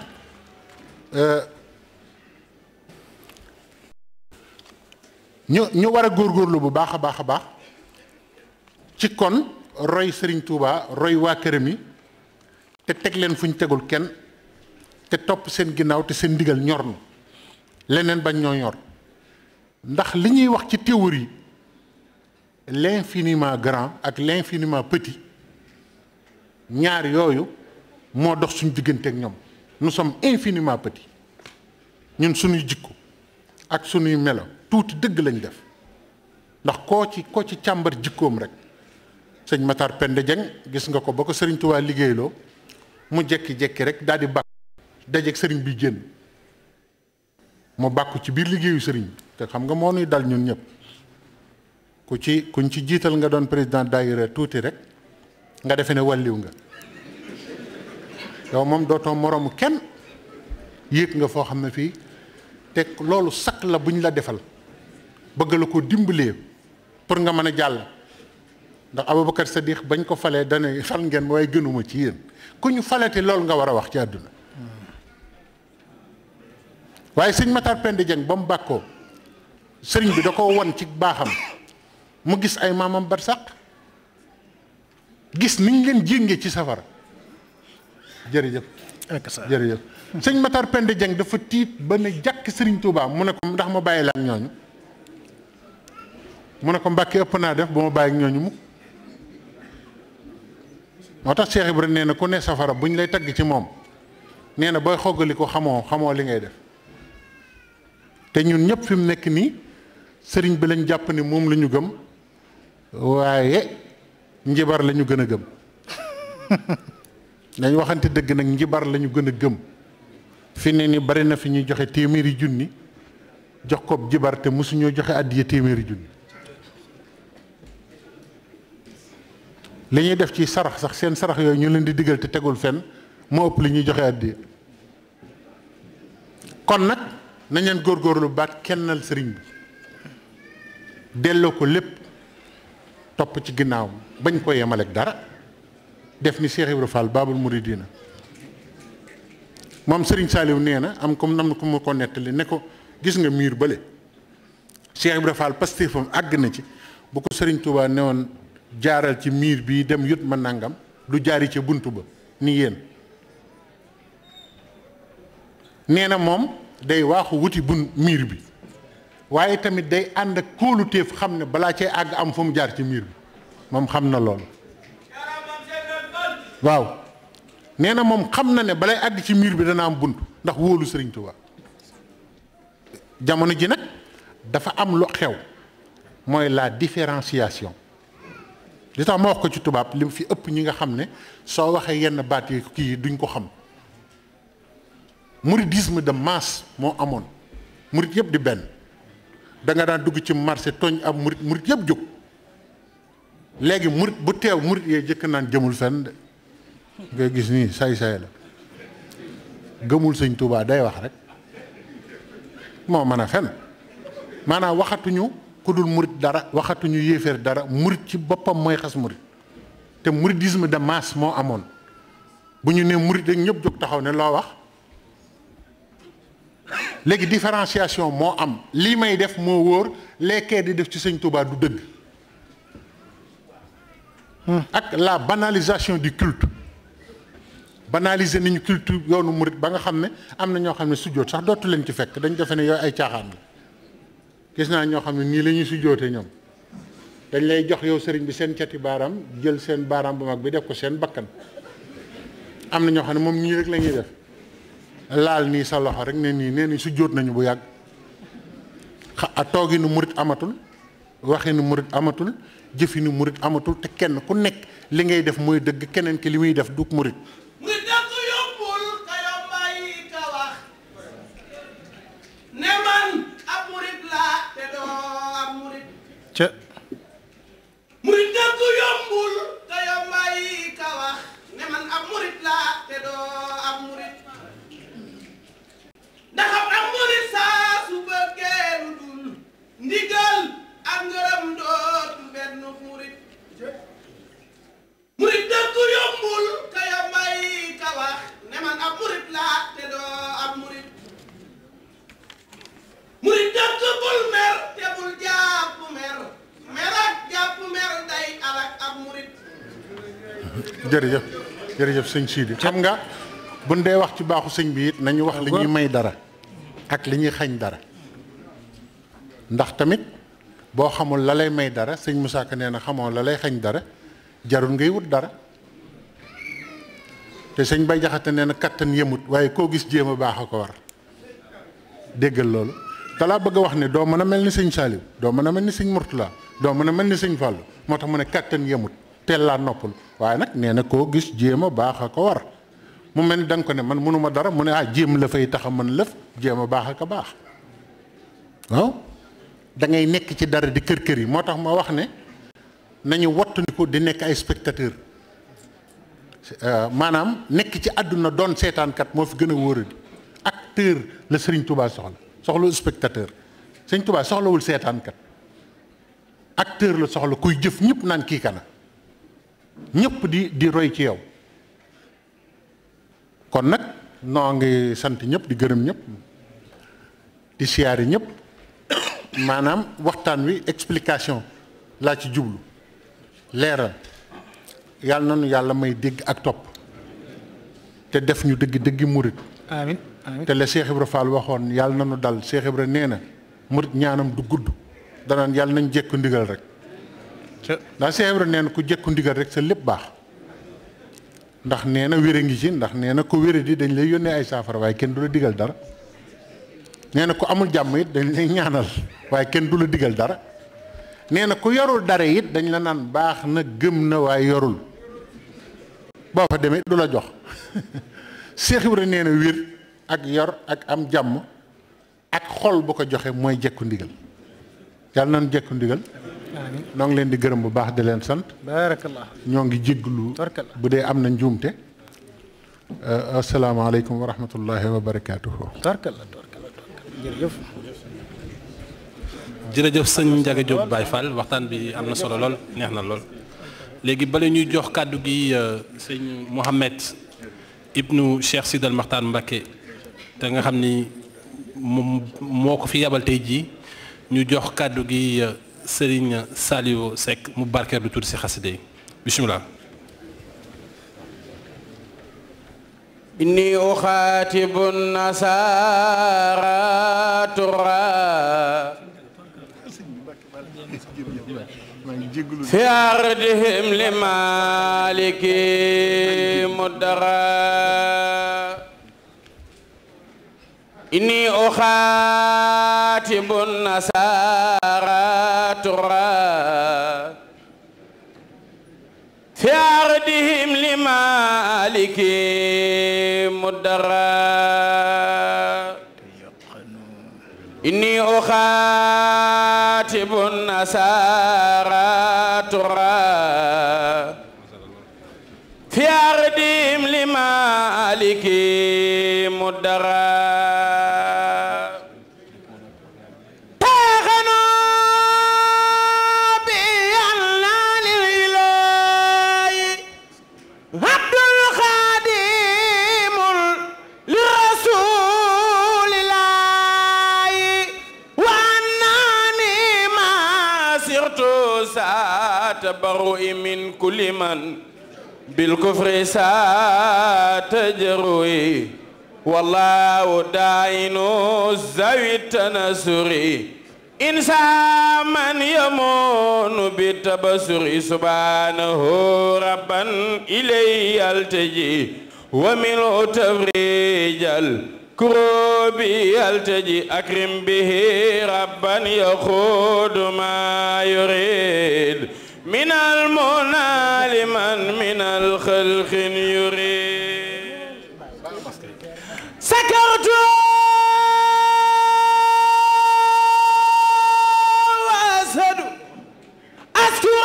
ñu ñu war a góorgóorlu bu baax a baax a baax ci kon roy Serigne Touba roy waa këram yi te teg leen fu ñu tegul kenn te topp seen ginnaaw te seen ndigal ñor na leneen bañ ñoo ñor ndax li ñuy wax ci théorie l'infiniment grand ak l'infiniment petit ñaar yooyu moo dox suñu diggante ak ñoom nous sommes infiniment petits ñun suñuy jikko ak suñuy melo tuuti dëgg lañ def ndax koo ci koo ci càmbar jikkoom rek sëñ Matar Penda Dieng gis nga ko ba ko sëriñ Tuubaa liggéeyloo mu jekki-jekki rek daal di bàkk dajeeg sëriñ bi génn mu bàkku ci biir liggéeyu sëriñ te xam nga moo nuy dal ñun ñëpp ku ci kuñ ci jiital nga doon président daayira tuuti rek nga defe ne wàlliw nga yow moom dootoo moroomu kenn yéeg nga foo xam ne fii te loolu sakk la buñ la defal bëgg la ko dimbalee pour nga mën a jàll ndax Aboubacar Sadiq bañ ko falee dana fal ngeen waaye gënuma ci yéen ku ñu falati loolu nga war a wax ci àdduna waaye sëñ Matar Penda Dieng ba mu bàkkoo sëriñ bi da ko won ci baaxam mu gis ay maamam barsàq gis niñ leen jéngee ci safara jërëjëf jërëjëf sëñ Matar Penda Dieng dafa tiit ba ne jàkk sëriñ Touba mu ne ko ndax ma bàyyi la ak ñooñu mu ne ko mbàkki ëpp naa def ba ma bàyyi ak ñooñu mukk moo tax Cheikh Ibrahima nee na ku ne safara buñ lay tagg ci moom nee na booy xoggali ko xamoo xamoo li ngay def te ñun ñëpp fi mu nekk nii sëriñ bi lañ jàpp ni moom la ñu gëm waaye njibar la ñu gën a gëm dañ waxante dëgg nag njibar la ñu gën a gëm fi ne ni bari na fi ñuy joxe téeméeri junni jox ko jibar te mosuñoo joxe àddiya téeméeri junni li ñuy def ci sarax sax seen sarax yooyu ñu leen di digal te tegul fenn moo ëpp li ñuy joxe àddiya kon nag nañ leen góorgóorlu baat kennal sëriñ bi delloo ko lépp topp ci ginnaaw bañ ko yemaleeg dara def ni Cheikh Ibra Fall Babul Mouridina moom Serigne Saliou nee na am comme nam na ko ma ko nettali ne ko gis nga miir bële Cheikh Ibra Fall pastéefam àgg na ci bu ko Serigne Touba ne woon jaaral ci miir bii dem yut ma nangam du jaari ca bunt ba ni yéen nee na moom day waaxu wuti bun miir bi waaye tamit day ànd ak kóoluteef xam ne balaa cay àgg am fu mu jaar ci miir bi moom xam na loolu waaw nee na moom xam na ne balay àgg ci miir bi dana am bunt ndax wóolu Sëriñ Tuubaa jamono ji nag dafa am lu xew mooy la différenciation li tax ma wax ko ci tubaab li fi ëpp ñi nga xam ne soo waxee yenn baat yi kii duñ ko xam mouridisme de masse moo amoon murid yëpp di benn da nga daan dugg ci marché tooñ ab murid murid yëpp jóg léegi murid bu teew murid yee jëkk naan jëmul fenn de ngay gis nii say-say la gëmul sëñ Tuubaa day wax rek moo mën a fen maanaam waxatuñu ku dul murid dara waxatuñu yéeféer dara murid ci boppam mooy xas murid te mouridisme de masse moo amoon bu ñu nee murid rek ñëpp jóg taxaw ne loo wax léegi différenciation moo am lii may def moo wóor lekkee di def ci sëñ Touba du dëgg ak la banalisation du culte banaliser nañu culte yoonu murit ba nga xam ne am na ñoo xam ne sujjóot sax dootu leen ci fekk dañ defe ne yooyu ay caaxaan la gis naa ñoo xam ne nii la ñuy sujjóote ñoom dañ lay jox yow sëriñ bi seen cati baaraam jël seen baaraam bu mag bi def ko seen bakkan am na ñoo xam ne moom ñii rek la ñuy def laal nii sa loxo rek ne nii nee ni su jóot nañu bu yàgg xa a toogi nu murit amatul waxi nu murit amatul jëfi nu murit amatul te kenn ku nekk li ngay def mooy dëgg keneen ki li muy def du murit murit dëkk yombul ka yombay ka wax ne man ab murit laa te doo ab murit ca murit dëkk yombul ka yombay ka wax ne man ab murit laa te doo ab murit ndax ab murit saa su bëggee lu dul ndigal ak ngërëm dootu benn murit murit dëkk yombul ka yombay ka wax ne man ab murit laa te doo ab murit murit dëkk bul mer te bul jàpp mer mer ak jàpp mer day alak ab murit jërëjëf jërëjëf sëñ Sidi xam nga buñ dee wax ci baaxu sëñ bi it nañu wax li ñuy may dara ak li ñuy xañ dara ndax tamit boo xamul la lay may dara sëñ Moussa Ka nee na xamoo la lay xañ dara jarul ngay wut dara te sëñ Bay Jaxate nee na kattan yemut waaye koo gis jéem a baax a ko war déggal loolu dalaa bëgg a wax ne doo mën a mel ni sëñ Saliou doo mën a mel ni sëñ Mourtala doo mën a mel ni sëñ Fallou moo tax mu ne kattan yemut teel laa noppal waaye nag nee na koo gis jéem a baax a ko war mu mel ni da nga ko ne man mënuma dara mu ne ah jéem la fay tax a mën lëf jéem a baax ak a baax waaw da ngay nekk ci dara di kër kër yi moo tax ma wax ne nañu wattandiku di nekk ay spectateur maanaam nekk ci àdduna doon seetaankat moo fi gën a wóoradi acteur la Serigne Touba soxla soxlawul spectateur Serigne Touba soxlawul seetaankat acteur la soxla kuy jëf ñëpp naan kii kana ñëpp di di roy ci yow kon nag noo ngi sant ñëpp di gërëm ñëpp di siyaari ñëpp maanaam waxtaan wi explication laa ci jublu leeral yàlla na nu yàlla may dégg ak topp te def ñu dëgg dëggi murit amin amin te la Cheikh Ibra Fall waxoon yàlla na nu dal Cheikh Ibra nee na murit ñaanam du gudd danaan yàlla nañ jekku ndigal rek ca ndax Cheikh Ibra nee na ku jekku ndigal rek sa lépp baax ndax nee na wére ngi ci ndax nee na ko wére di dañ lay yónnee ay saafara waaye kenn du la digal dara nee na ku amul jàmm it dañ lay ñaanal waaye kenn du la digal dara nee na ku yorul dara it dañ la naan baax na gëm na waaye yorul boo fa demee du la jox Cheikh Ibra nee na wér ak yor ak am jàmm ak xol bu ko joxe mooy jekku ndigal yàlla nañ jekku ndigal amin noo ngi leen di gërëm bu baax di leen sant barakallah ñoo ngi jégglu Tabarkalla. bu dee am na njuumte asalaamaaleykum wa rahmatullahi wa barakaatuhu tabarkallah tabarkallah jërëjëf jërëjëf sëñ Ndiaga Diop Baye Fall waxtaan bi am na solo lool neex na lool léegi bala ñuy jox kàddu gi euh, sëñ Mouhamed ibnu Cheikh Sidal Maxtaan Mbacké te nga xam ni moom moo ko fi yabal tey jii ñu jox kàddu gi euh, Serigne Saliou Seck mu barkeer du tuuti si xaside yi bisimilah. إني أخاتب النصارى ترى في أرضهم لمالك مدرا إني أخاتب النصارى ترى في أرضهم لمالك مدرا إني أخاتب النصارى ترى في أرضهم لمالك مدرا تغنوا بأنان الإله عبد الخادم لرسول الله وأنني ما سرت ساتبرئ من كل من بالكفر ساتجروي والله داين ذوي التنصر إنسان من يمون بالتبصر سبحانه ربا إليه يلتجي ومن تفريج الكروب يلتجي أكرم به ربا يخوض ما يريد من المنى لمن من الخلق يريد سكرت وأسهد أذكر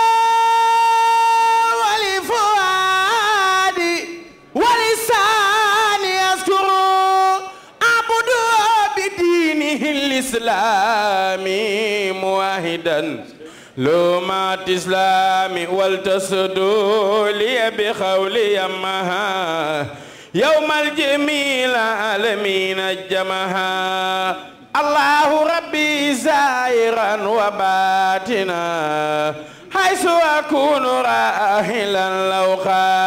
ولفؤادي ولساني أذكر أعبد بدينه الإسلامي موحدا لومات إسلامي والتصدوا لي بخولي أمها يوم الجميل عالمين الجمها الله ربي زائرا وباتنا حيث أكون راحلا لو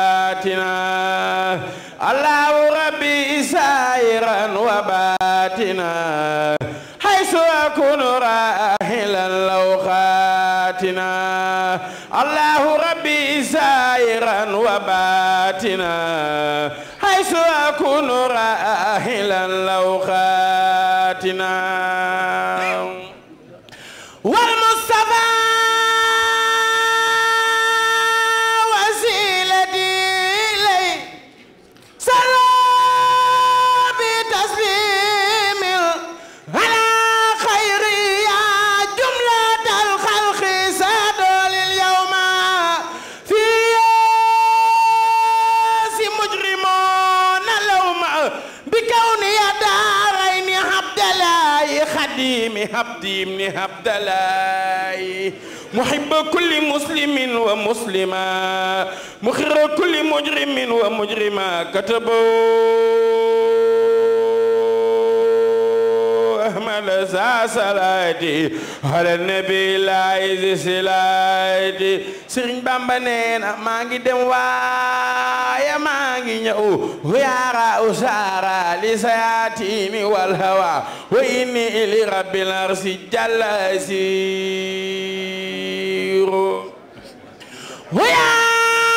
خاتنا الله ربي زائرا وباتنا حيث أكون راحلا لو خاتنا الله ربي زائرا وباتنا حيث أكون راحلا لو خاتنا والمصطفى وسيلتي إليه صلى بتسليم على خير يا جملة الخلق سادوا لليوم في ياس مجرمون اللوم بكون يدارين عبد الله خديم عبدي من عبد الله محب كل مسلم ومسلمة مخر كل مجرم ومجرمة كتبوا أحمد ذا صلاتي على النبي العزيز سلاتي سرين بامبا نينا ماغي دم وايا ماغي نيو ويارا أسارا لسياتيني والهوى وإني إلي رب العرش جل أسير ويا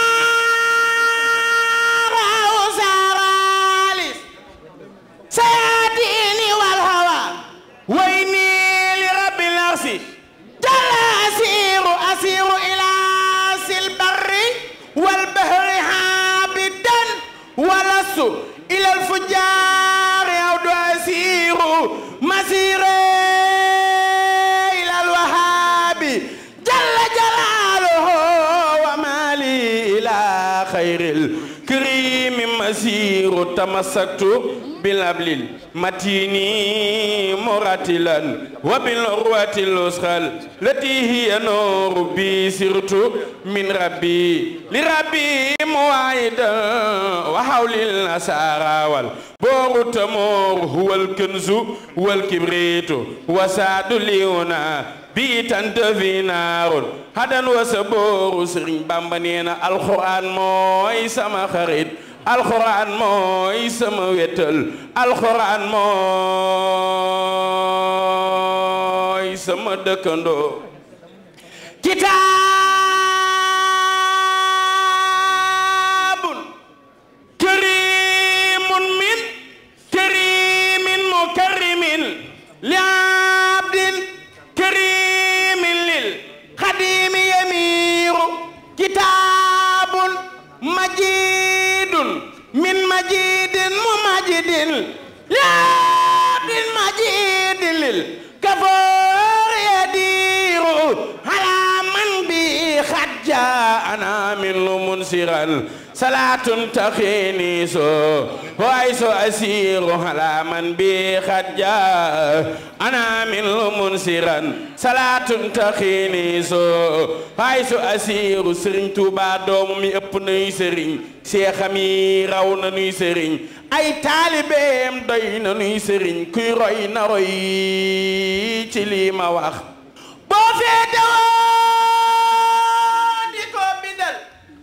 سياتيني والهوى وإني لرب العرش جل أسير أسير إلى البر والبحر عابدا ولست إلى الفجار أو أسير مسيري إلى الوهاب جل جلاله ومالي إلى خير الكريم أسير تمسكت بالأبل المتين مرتلا وبالعروة الوثقى التي هي نور بي سرت من ربي لربي موعدا وحول الأسارى والبور تمور هو الكنز والكبريت وسعد ليونا bii tant fi naarul hadan wa sabooru sëriñ bamba nee na alxuraan mooy sama xarit alxuraan mooy sama wetal alxuraan mooy sama dëkkandoo kitaabun karimun min karimin mukarrimin li abdin كريم للخديم يمير كتاب مجيد من مجيد ممجد لعبد مجيد للكفور يدير على من به خد جاءنا من منسرا صلاة تخيني سو وعيس أسير على من بي خد جاء أنا من منسرا صلاة تخيني سو وعيس أسير سرين توبا دوم مي أب نوي سرين seexam yi raw na nuy sëriñ ay taalibeem doy na nuy sëriñ kuy roy na roy ci lii ma wax boo feetewoo di ko bindal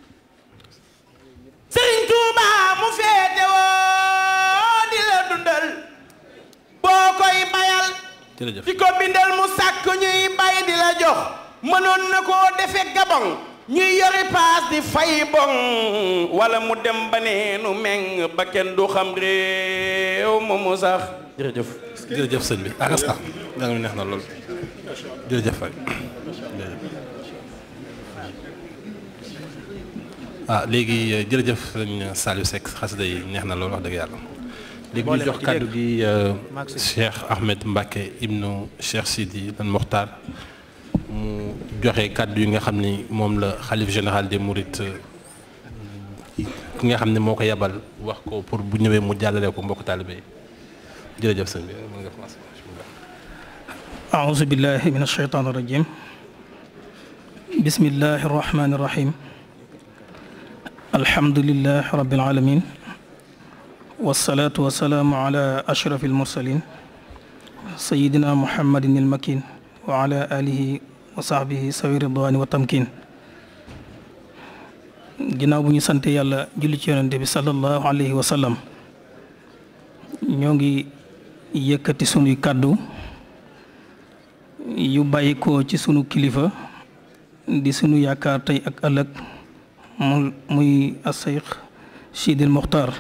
sëriñ Tuuba mu feetewoo di la dundal boo koy bayal jërëjëf di ko bindal mu sàkk ñuy bay di la jox mënoon na koo defe gabon ñuy yori paas di fay bon wala mu dem ba neenu meng ba kenn du xam réew ma mu sax jërëjëf jërëjëf sëñ bi ak sax da nga neex na lool jërëjëf fay ah léegi jërëjëf sëñ Saliou Seck xasida yi neex na lool wax dëgg yàlla léegi ñu jox kàddu gi Cheikh Ahmed Mbacke ibnu Cheikh Sidi al Mokhtar mu joxe kàddu yi nga xam ni moom la xalif général des Mourides ki nga xam ne moo ko yebal wax ko pour bu ñëwee mu jàllale ko mbokk taalibe yi jërëjëf sëñ bi mën nga commencé أعوذ بالله من الشيطان الرجيم بسم الله الرحمن الرحيم الحمد لله رب العالمين والصلاة والسلام على أشرف المرسلين سيدنا محمد المكين وعلى آله وصحبه سوي الرضوان والتمكين ginnaaw bu ñu sant yàlla julli ci yonente bi sallallahu alayhi wa sallam ñoo ngi yëkkati sunuy kàddu yu bàyyi ko ci sunu kilifa di sunu yaakaar tey ak ëllëg mu muy asayx Sidil Mokhtar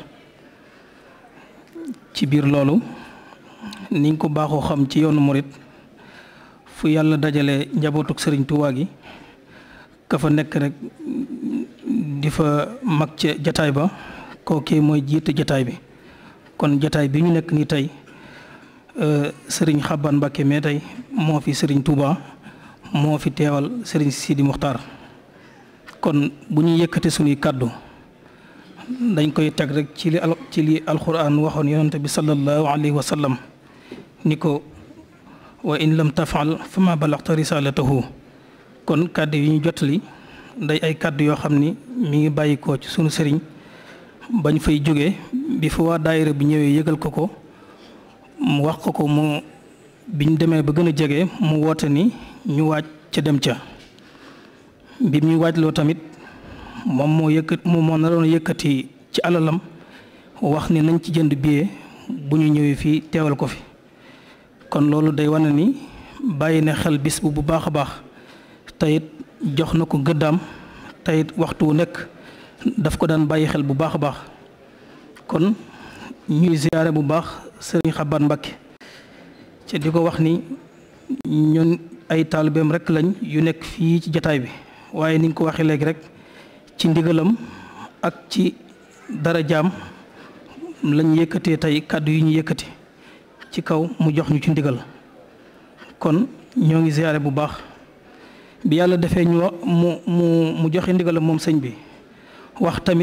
ci biir loolu niñ ko baaxoo xam ci yoonu murit fu yàlla dajale njabootuk sëriñ Tuubaa gi ka fa nekk rek di fa mag ca jataay ba kookee mooy jiite jataay bi kon jataay bi ñu nekk nii tey sëriñ Xaban Mbàkke mais tey moo fi sëriñ Touba moo fi teewal sëriñ Sidi Muxtaar kon bu ñu yëkkate suñuy kàddu dañ koy teg rek ci li al ci li alquran waxoon yonante bi sallallahu alayhi wa sallam ni ko wa in lam tafal fa ma balaxta risalatahu kon kàddu yi ñu jotali day ay kàddu yoo xam ni mi ngi bàyyi ko ci sunu sëriñ bañ fay jóge bi fa waa daayira bi ñëwee yëgal ko ko mu wax ko ko mu biñ demee ba gën a jege mu woote ni ñu waaj ca dem ca bi ñu waaj loo tamit moom moo yëkkat moom moo naroon yëkkati ci alalam wax ni nañ ci jënd billet bu ñu ñëwee fii teewal ko fi kon loolu day wane ni bàyyi na xel bis bu bu baax a baax teyit jox na ko gëddaam teyit waxtu wu nekk daf ko daan bàyyi xel bu baax a baax kon ñuy ziyaare bu baax sëriñ Xaban Mbàkke ci di ko wax ni ñun ay taalibeem rek lañ yu nekk fii ci jataay bi waaye ni nga ko waxee léegi rek ci ndigalam ak ci dara jaam lañ yëkkatee tey kàddu yi ñu yëkkati ci kaw mu jox ñu ci ndigal kon ñoo ngi ziyaare bu baax bi yàlla defee ñu mu mu mu joxe ndigalam moom sëñ bi wax tamit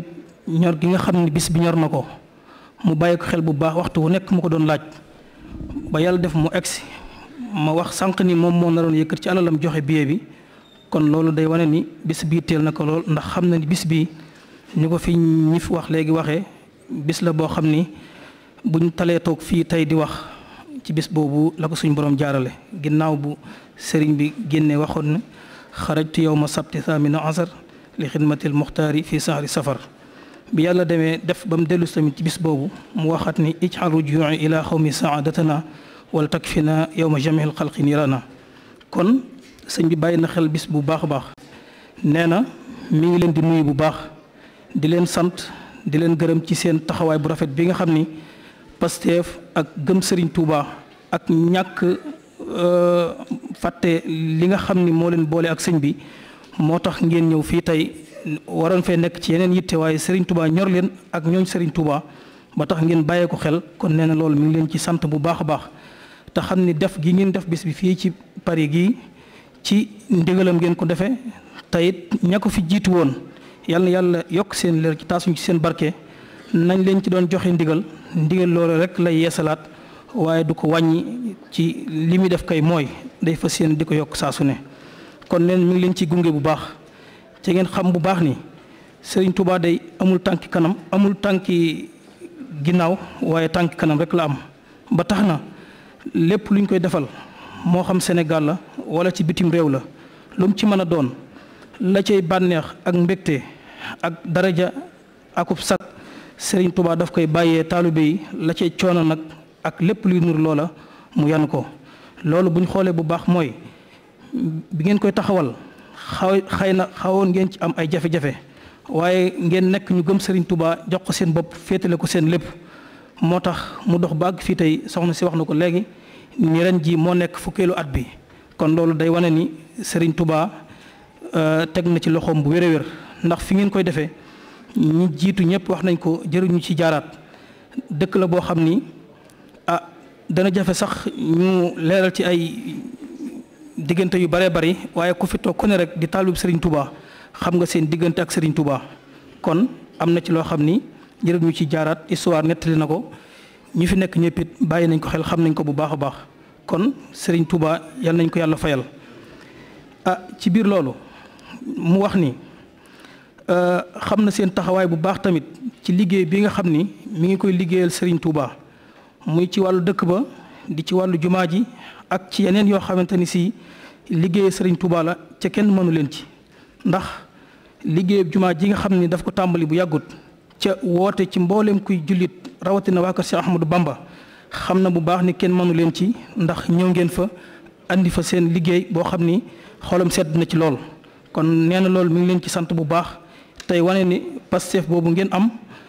ñor gi nga xam ne bis bi ñor na ko mu bàyyi ko xel bu baax waxtu wu nekk mu ko doon laaj ba yàlla def mu egsi ma wax sànq ni moom moo naroon yëkkat ci alalam joxe billet bi kon loolu day wane ni bis bii teel na ko lool ndax xam na ni bis bii ñu ko fi ñi fi wax léegi waxee bis la boo xam ni buñ talee toog fii tey di wax ci bis boobu la ko suñ borom jaarale ginnaaw bu sëriñ bi génne waxoon ne xarajtu yow ma sabti thamina asar li xidmatil muxtaari fi sahri safar bi yàlla demee def ba mu dellu tamit ci bis boobu mu waxat ni ijxal rujuuci ila xawmi saadatana wala takfina yow ma jamihil xalqi nirana kon sëñ bi bàyyi na xel bis bu baax a baax nee na mi ngi leen di nuyu bu baax di leen sant di leen gërëm ci seen taxawaay bu rafet bi nga xam ni Pastef ak gëm Serigne Touba ak ñàkk fàtte li nga xam ni moo leen boole ak sëñ bi moo tax ngeen ñëw fii tey waroon fee nekk ci yeneen yitte waaye Serigne Touba ñor leen ak ñooñ Serigne Touba ba tax ngeen bàyyee ko xel kon nee na loolu mi ngi leen ci sant bu baax a baax te xam ni def gi ngeen def bis bi fii ci Paris gii ci ndigalam ngeen ko defee teyit ña ko fi jiitu woon yàlla na yàlla yokk seen leer ci taasuñ ci seen barke nañ leen ci doon joxe ndigal ndigal loolu rek lay yeesalaat waaye du ko wàññi ci li muy def kay mooy day fas yéene di ko yokk saa su ne kon leen mi ngi leen ci gunge bu baax ci ngeen xam bu baax ni Serigne Touba day amul tànki kanam amul tànki ginnaaw waaye tànki kanam rek la am ba tax na lépp luñ koy defal moo xam Sénégal la wala ci bitim réew la lu mu ci mën a doon la cay bànneex ak mbégte ak daraja akub sag Serigne Touba daf koy bàyyee taalibe yi la cay coono nag ak lépp luy nur loola mu yan ko loolu bu ñu xoolee bu baax mooy bi ngeen koy taxawal xaw xëy na xawoon ngeen ci am ay jafe-jafe waaye ngeen nekk ñu gëm Serigne Touba jox ko seen bopp féetale ko seen lépp moo tax mu dox ba àgg fii tey soxna si wax na ko léegi ni ren ji moo nekk fukkeelu at bi kon loolu day wane ni Serigne Touba teg na ci loxoom bu wér-wér ndax fi ngeen koy defee ñi jiitu ñëpp wax nañ ko jëruñu ci jaaraat dëkk la boo xam ni ah dana jafe sax ñu leeral ci ay diggante yu bëree bëri waaye ku fi toog ku ne rek di taalib Serigne Touba xam nga seen diggante ak Serigne Touba kon am na ci loo xam ni jëruñu ci jaaraat histoire nettali na ko ñi fi nekk ñëpp it bàyyi nañ ko xel xam nañ ko bu baax a baax kon Serigne Touba yal nañ ko yàlla fayal ah ci biir loolu mu wax ni xam na seen taxawaay bu baax tamit ci liggéey bi nga xam ni mi ngi koy liggéeyal Serigne Touba muy ci wàllu dëkk ba di ci wàllu jumaa ji ak ci yeneen yoo xamante ni si liggéey Serigne Touba la ca kenn mënu leen ci ndax liggéeyub jumaa ji nga xam ni daf ko tàmbali bu yàggut ca woote ci mbooleem kuy jullit rawatina waa kër Cheikh Ahmadou Bamba xam na bu baax ni kenn mënu leen ci ndax ñëw ngeen fa andi fa seen liggéey boo xam ni xolam sedd na ci lool kon nee na loolu mi ngi leen ci sant bu baax tey wane ni Pastef boobu ngeen am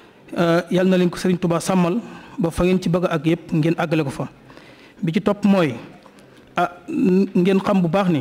yal na leen ko Serigne Touba sàmmal ba fa ngeen ci bëgg ak yëpp ngeen àggale ko fa bi ci topp mooy ah ngeen xam bu baax ni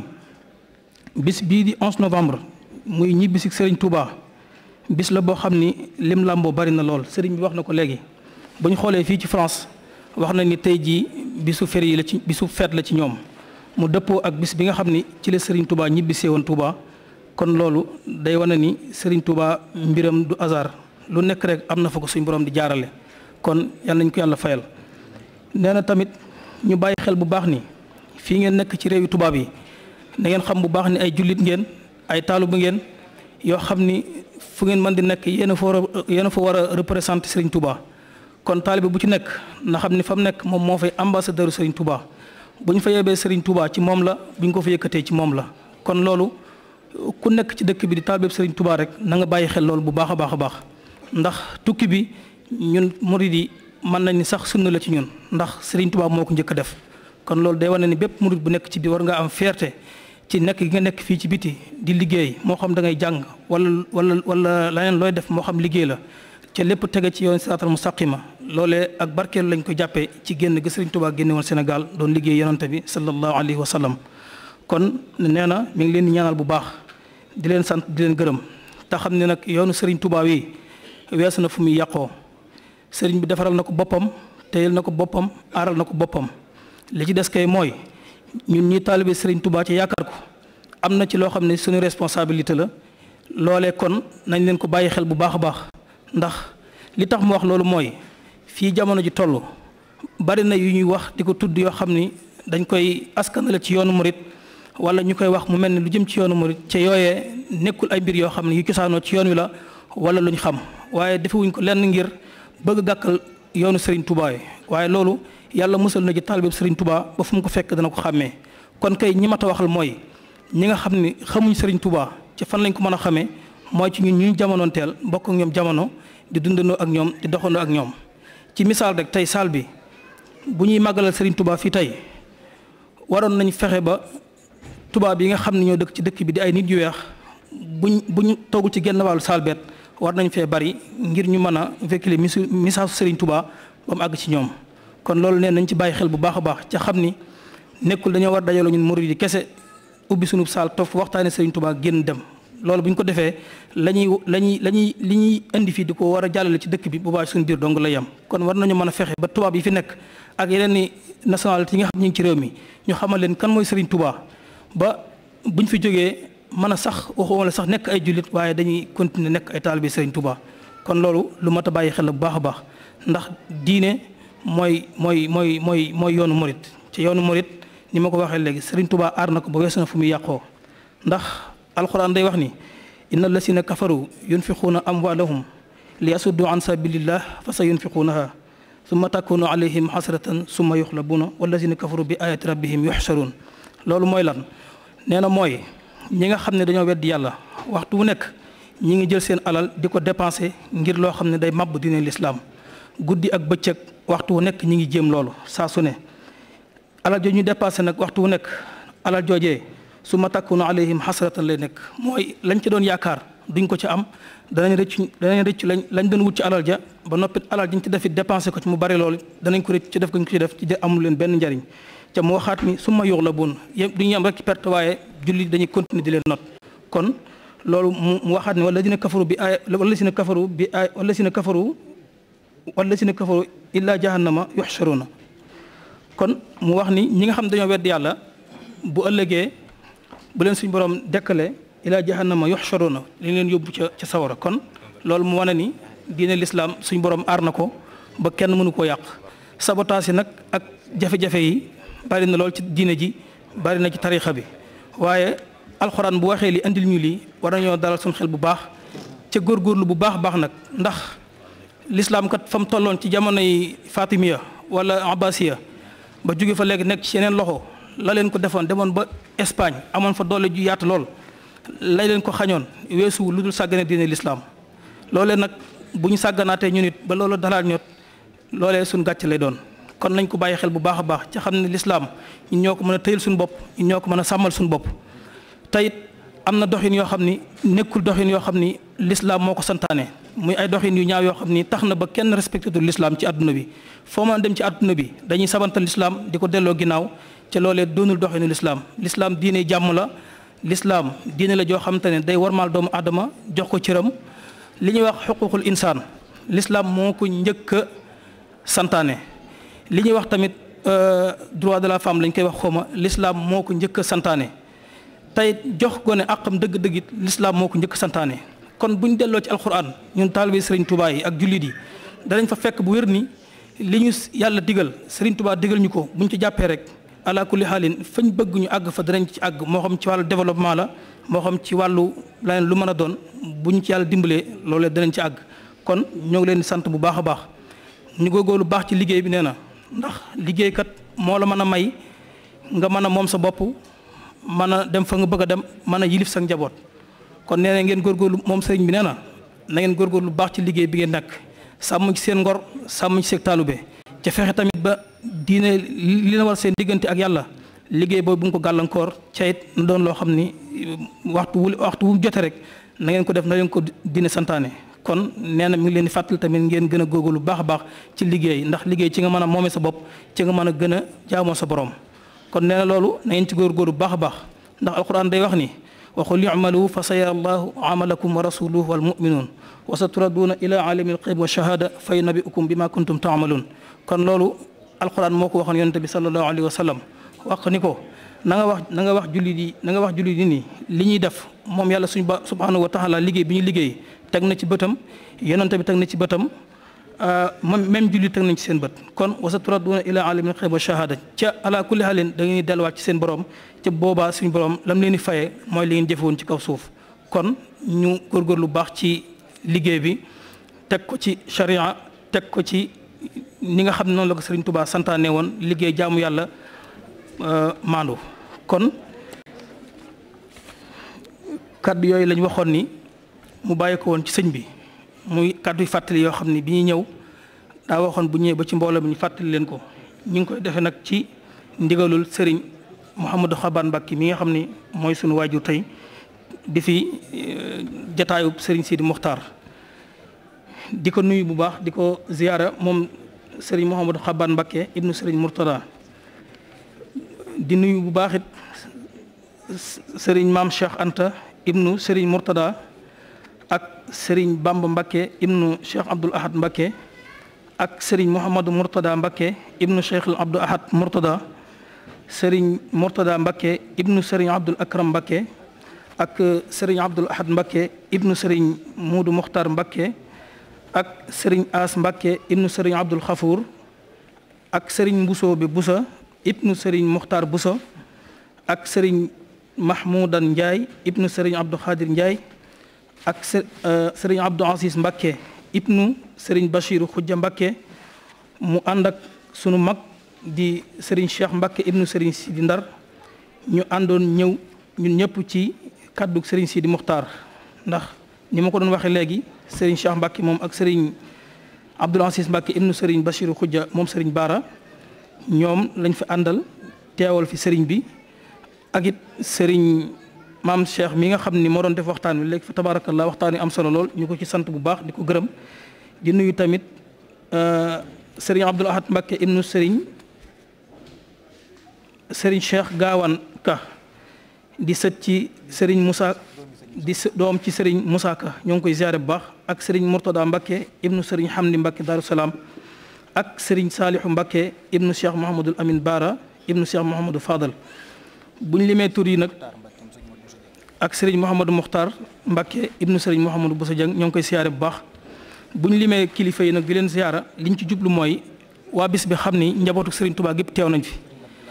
bis bii di 11 novembre muy ñibbi si Serigne Touba bis la boo xam ni lim làmboo bari na lool Serigne bi wax na ko léegi bu ñu xoolee fii ci France wax na ni tey jii bisu feri yi la ci bisu feet la ci ñoom mu dëppoo ak bis bi nga xam ni ci la Serigne Touba ñibbisee woon Touba kon loolu day wane ni Serigne Touba mbiram du hasard lu nekk rek am na fa ko suñ borom di jaarale kon yal nañ ko yàlla fayal. nee na tamit ñu bàyyi xel bu baax ni fii ngeen nekk ci réewi tubaab yi na ngeen xam bu baax ni ay jullit ngeen ay taalu bu ngeen yoo xam ni fu ngeen mën di nekk yéen a fa war a yéen a fa war a représenter Serigne Touba. kon taalibe bu ci nekk na xam ni fa mu nekk moom moo fay ambassadeur Serigne Touba bu ñu fa yebee Serigne Touba ci moom la bu ñu ko fa yëkkatee ci moom la kon loolu ku nekk ci dëkk bi di taalibe Serigne Touba rek na nga bàyyi xel loolu bu baax a baax a baax ndax tukki bi ñun murid yi mën nañ ni sax sunna la ci ñun ndax Serigne Touba moo ko njëkk a def kon loolu day wane ni bépp murid bu nekk ci biir war nga am fierté ci nekk gi nga nekk fii ci biti di liggéey moo xam da ngay jàng wala wala wala leneen looy def moo xam liggéey la ca lépp tege ci yoon siraatal mustaqima loolee ak barkeelu lañ ko jàppee ci génn gi Serigne Touba génne woon Sénégal doon liggéey yonante bi sallallahu alayhi wa sallam kon nee na mi ngi leen di ñaanal bu baax di leen sant di leen gërëm te xam ne nag yoonu Serigne Touba wi weesu na fu muy yàqoo Serigne bi defaral na ko boppam téyel na ko boppam aaral na ko boppam li ci des kay mooy ñun ñii taalibe Serigne Touba ci yaakaar ko am na ci loo xam ne suñu responsabilité la loolee kon nañ leen ko bàyyi xel bu baax a baax ndax li tax mu wax loolu mooy fii jamono ji toll bari na yu ñuy wax di ko tudd yoo xam ni dañ koy askanale ci yoonu murit wala ñu koy wax mu mel ni lu jëm ci yoonu murit ca yooyee nekkul ay mbir yoo xam ne yu cosaanoo ci yoon wi la wala lu ñu xam waaye defewuñ ko lenn ngir bëgg gàkkal yoonu Serigne Touba yi waaye loolu yàlla musal na ci taalibe Serigne Touba ba fu mu ko fekk dana ko xàmmee kon kay ñi mat a waxal mooy ñi nga xam ni xamuñ Serigne Touba ci fan lañ ko mën a xamee mooy ci ñun ñu jamonoonteel bokk ak ñoom jamono di dundandoo ak ñoom di doxandoo ak ñoom ci misaal rek tey saal bi bu ñuy màggalal Serigne Touba fii tey waroon nañ fexe ba tubaab yi nga xam ne ñoo dëkk ci dëkk bi di ay nit yu weex buñ buñ toogul ci genn wàllu saal beet war nañ fee bari ngir ñu mën a véhiculer message Serigne Touba ba mu àgg ci ñoom kon loolu neen nañ ci bàyyi xel bu baax a baax ca xam ni nekkul dañoo war dajaloo ñun murid yi kese ubbi sunub saal toog waxtaane Serigne Touba génn dem loolu bu ñu ko defee la ñuy la ñuy la ñuy li ñuy indi fii di ko war a jàllale ci dëkk bi bu baax suñu biir dong la yem kon war nañu mën a fexe ba tubaab yi fi nekk ak yeneen ni nationalité yi nga xam ñu ngi ci réew mi ñu xamal leen kan mooy Serigne Touba ba buñ fi jógee mën a sax waxuma la sax nekk ay jullit waaye dañuy continuer nekk ay taalibe Serigne Touba kon loolu lu mat a bàyyi xel bu baax a baax ndax diine mooy mooy mooy mooy mooy yoonu murit ci yoonu murit ni ma ko waxee léegi Serigne Touba aar na ko ba weesu na fu muy yàqoo ndax alxuraan day wax ni inna allasina kafaru yunfiquuna amwaalahum li yasuddu an sabilillah fa sa yunfiquunaha summa takunu alayhim xasratan summa yuxlabuuna wallasina kafaru bi ayati rabbihim yuxsaruun loolu mooy lan nee na mooy ñi nga xam ne dañoo weddi yàlla waxtu wu nekk ñi ngi jël seen alal di ko dépenser ngir loo xam ne day màbb diine lislaam guddi ak bëccëg waxtu wu nekk ñi ngi jéem loolu saa su ne alal jooju ñu dépensé nag waxtu wu nekk alal joojee su ma takkunu alayhim xasratan lay nekk mooy lañ ci doon yaakaar duñ ko ci am danañ rëcc danañ rëcc lañ lañ doon wut ci alal ja ba noppi alal jiñ ci def it dépensé ko ci mu bari loolu danañ ko rëcc ci def ko ñu ci def ci amul leen benn njariñ ca mu waxaat ni su ma yox la bun yëpp duñu am rek ci perte waaye julli dañuy continuer di leen not kon loolu mu waxaat ni wala dina kafaru bi ay wala si na kafaru bi ay wala si na kafaru wala si na kafaru illa jahannama yuxsharuna kon mu wax ni ñi nga xam dañoo wedd yàlla bu ëllëgee bu leen suñ borom dekkale ila jahannama yuxsharuna li leen yóbbu ca ca sawara kon loolu mu wane ni diine lislaam suñ borom aar na ko ba kenn mënu koo yàq sabotage yi nag ak jafe-jafe yi bari na lool ci diine ji bari na ci tarixa bi waaye alxuraan bu waxee li andil ñu lii war nañoo dalal suñ xel bu baax ca góorgóorlu bu baax baax nag ndax lislaam kat fa mu tolloon ci jamonoy fatimiya wala abbasiya ba jóge fa léegi nekk ci yeneen loxo la leen ko defoon demoon ba Espagne amoon fa doole ju yaatu lool lay leen ko xañoon weesu lu dul sàggane diine lislaam loolee nag bu ñu sàgganaatee ñu nit ba loolu dalaal ñot loolee suñ gàcc lay doon kon nañ ko bàyyi xel bu baax a baax ci xam ne lislaam ñun ñoo ko mën a tëyal suñu bopp ñun ñoo ko mën a sàmmal suñu bopp teyit am na doxin yoo xam ni nekkul doxin yoo xam ni lislaam moo ko santaane muy ay doxin yu ñaaw yoo xam ni tax na ba kenn respecté tul lislaam ci àdduna bi foo mën a dem ci àdduna bi dañuy sabantal lislaam di ko delloo ginnaaw ca loolee doonul doxinu lislaam lislaam diine jàmm la lislaam diine la joo xamante ne day warmaal doomu aadama jox ko cëram li ñuy wax xuququl insaan lislaam moo ko njëkk a santaane li ñuy wax tamit droit de la femme lañ koy wax xawma lislaam moo ko njëkk a santaane tey jox gone àqam dëgg-dëgg it lislaam moo ko njëkk a santaane kon bu ñu delloo ci alquran ñun taalibe Serigne Touba yi ak jullit yi danañ fa fekk bu wér ni li ñu yàlla digal Serigne Touba digal ñu ko buñ ci jàppee rek ala kulli xaalin fañ bëgg ñu àgg fa danañ ci àgg moo xam ci wàllu développement la moo xam ci wàllu leneen lu mën a doon buñ ci yàlla dimbalee loolee danañ ci àgg kon ñoo ngi leen di sant bu baax a baax ñu góorgóorlu baax ci liggéey bi nee na ndax liggéeykat moo la mën a may nga mën a moom sa bopp mën a dem fa nga bëgg a dem mën a yilif sa njaboot kon nee na ngeen góorgóorlu moom sëriñ bi nee na na ngeen góorgóorlu baax ci liggéey bi ngeen nekk sàmm ci seen ngor sàmm ci seen taalube ca fexe tamit ba diine li na war seen diggante ak yàlla liggéey boobu bu nga ko gàllankoor ca it na doon loo xam ni waxtu wu waxtu wu jote rek na ngeen ko def na leen ko diine santaane kon nee na mi ngi leen di fàttali tamit ngeen gën a góorgóorlu baax a baax ci liggéey ndax liggéey ci nga mën a moome sa bopp ci nga mën a gën a jaamoo sa borom kon nee na loolu na ngeen ci góorgóorlu baax a baax ndax alquran day wax ni waxul yumalu fa sayara allahu amalakum wa rasuluhu wal muminuun wa sa turaduuna ila alimi alxayb wa shahada fa yunabiukum bima kuntum taamaluun kon loolu alquran moo ko waxoon yonente bi salallahu alayhi wa sallam wax ni ko na nga wax na nga wax jullit yi na nga wax jullit yi nii li ñuy def moom yàlla suñu ba subhanahu wa taala liggéey bi ñu liggéey teg na ci bëtam yonente bi teg na ci bëtam moom même julli teg nañ ci seen bët kon wasa turaduna ila alimil xayb wa shahada ca ala kulli halin da ngeen delluwaat ci seen borom ca boobaa suñu borom lam leen di fayee mooy li ngeen jëfoon ci kaw suuf kon ñu góorgóorlu baax ci liggéey bi teg ko ci sharia teg ko ci ni nga xam ne noonu la ko Sëriñ Tuubaa santaane woon liggéey jaamu yàlla maandu kon kaddu yooyu lañ waxoon ni mu bàyyi ko woon ci sëñ bi muy kaddu yu fàttali yoo xam ne bi ñuy ñëw daa waxoon bu ñëwee ba ci mbooloo mi ñu fàttali leen ko ñu ngi koy defee nag ci ndigalul sëriñ Mouhamadou Xaban Mbacke mi nga xam ni mooy sunu waajur tey di fi jataayub sëriñ Sidi Muxtaar di ko nuyu bu baax di ko ziyaara moom sëriñ Mouhamadou Xaban Mbacke ibnu sëriñ Murtada di nuyu bu baax it sëriñ maam Cheikh Anta ibnu sëriñ Murtada ak sëriñ Bamba Mbacke ibnu Cheikh Abdoul Ahad Mbacke ak sëriñ Mouhamadou Murtada Mbacke ibnu Cheikh Abdou Ahad Murtada sëriñ Murtada Mbacke ibnu sëriñ Abdoul Akram Mbacke ak sëriñ Abdoul Ahad Mbacke ibnu sëriñ Muudu Muxtar Mbacke ak sëriñ As Mbacke ibnu sëriñ Abdoul Xafour ak sëriñ Mbusoo bi Busa ibnu sëriñ Muxtar Busa ak sëriñ Mahmoudan Ndiaye ibnu sëriñ Abdou Khadir Ndiaye ak sëriñ Abdou Aziz Mbacke ibnu sëriñ Bachiru Xujja Mbacke mu ànd ak sunu mag di sëriñ Cheikh Mbacke ibnu sëriñ Sidi Ndar ñu àndoon ñëw ñun ñëpp ci kàddu sëriñ Sidi Muxtaar ndax ni ma ko doon waxee léegi sëriñ Cheikh Mbacke moom ak sëriñ Abdou Aziz Mbacke ibnu sëriñ Bachiru Xujja moom sëriñ Baara ñoom lañ fi àndal teewal fi sëriñ bi ak it sëriñ maam Cheikh mi nga xam ni moo doon def waxtaan wi léegi fa tabarakallah waxtaan wi am solo lool ñu ko ci sant bu baax di ko gërëm di nuyu tamit sëriñ Abdoul Ahad Mbacke ibnu sëriñ sëriñ Cheikh Gaawaan Ka di sët ci sëriñ Moussa di doom ci sëriñ Moussa Ka ñoo ngi koy ziare bu baax ak sëriñ Mourtada Mbacke ibnu sëriñ Hamdi Mbacke Darou Salaam ak sëriñ Saalihu Mbacke ibnu Cheikh Mouhamadul Amin Baara ibnu Cheikh Mouhamadou Fadal bu ñu limee tur yi nag ak sëriñ Mouhamadou Mokhtar Mbacke ibnu sëriñ Mouhamadou Boussa Dieng ñoo ngi koy siyaare bu baax bu ñu limee kilifa yi nag di leen siyaara liñ ci jublu mooy waa bis bi xam ni njabootu sëriñ Touba gépp teew nañ fi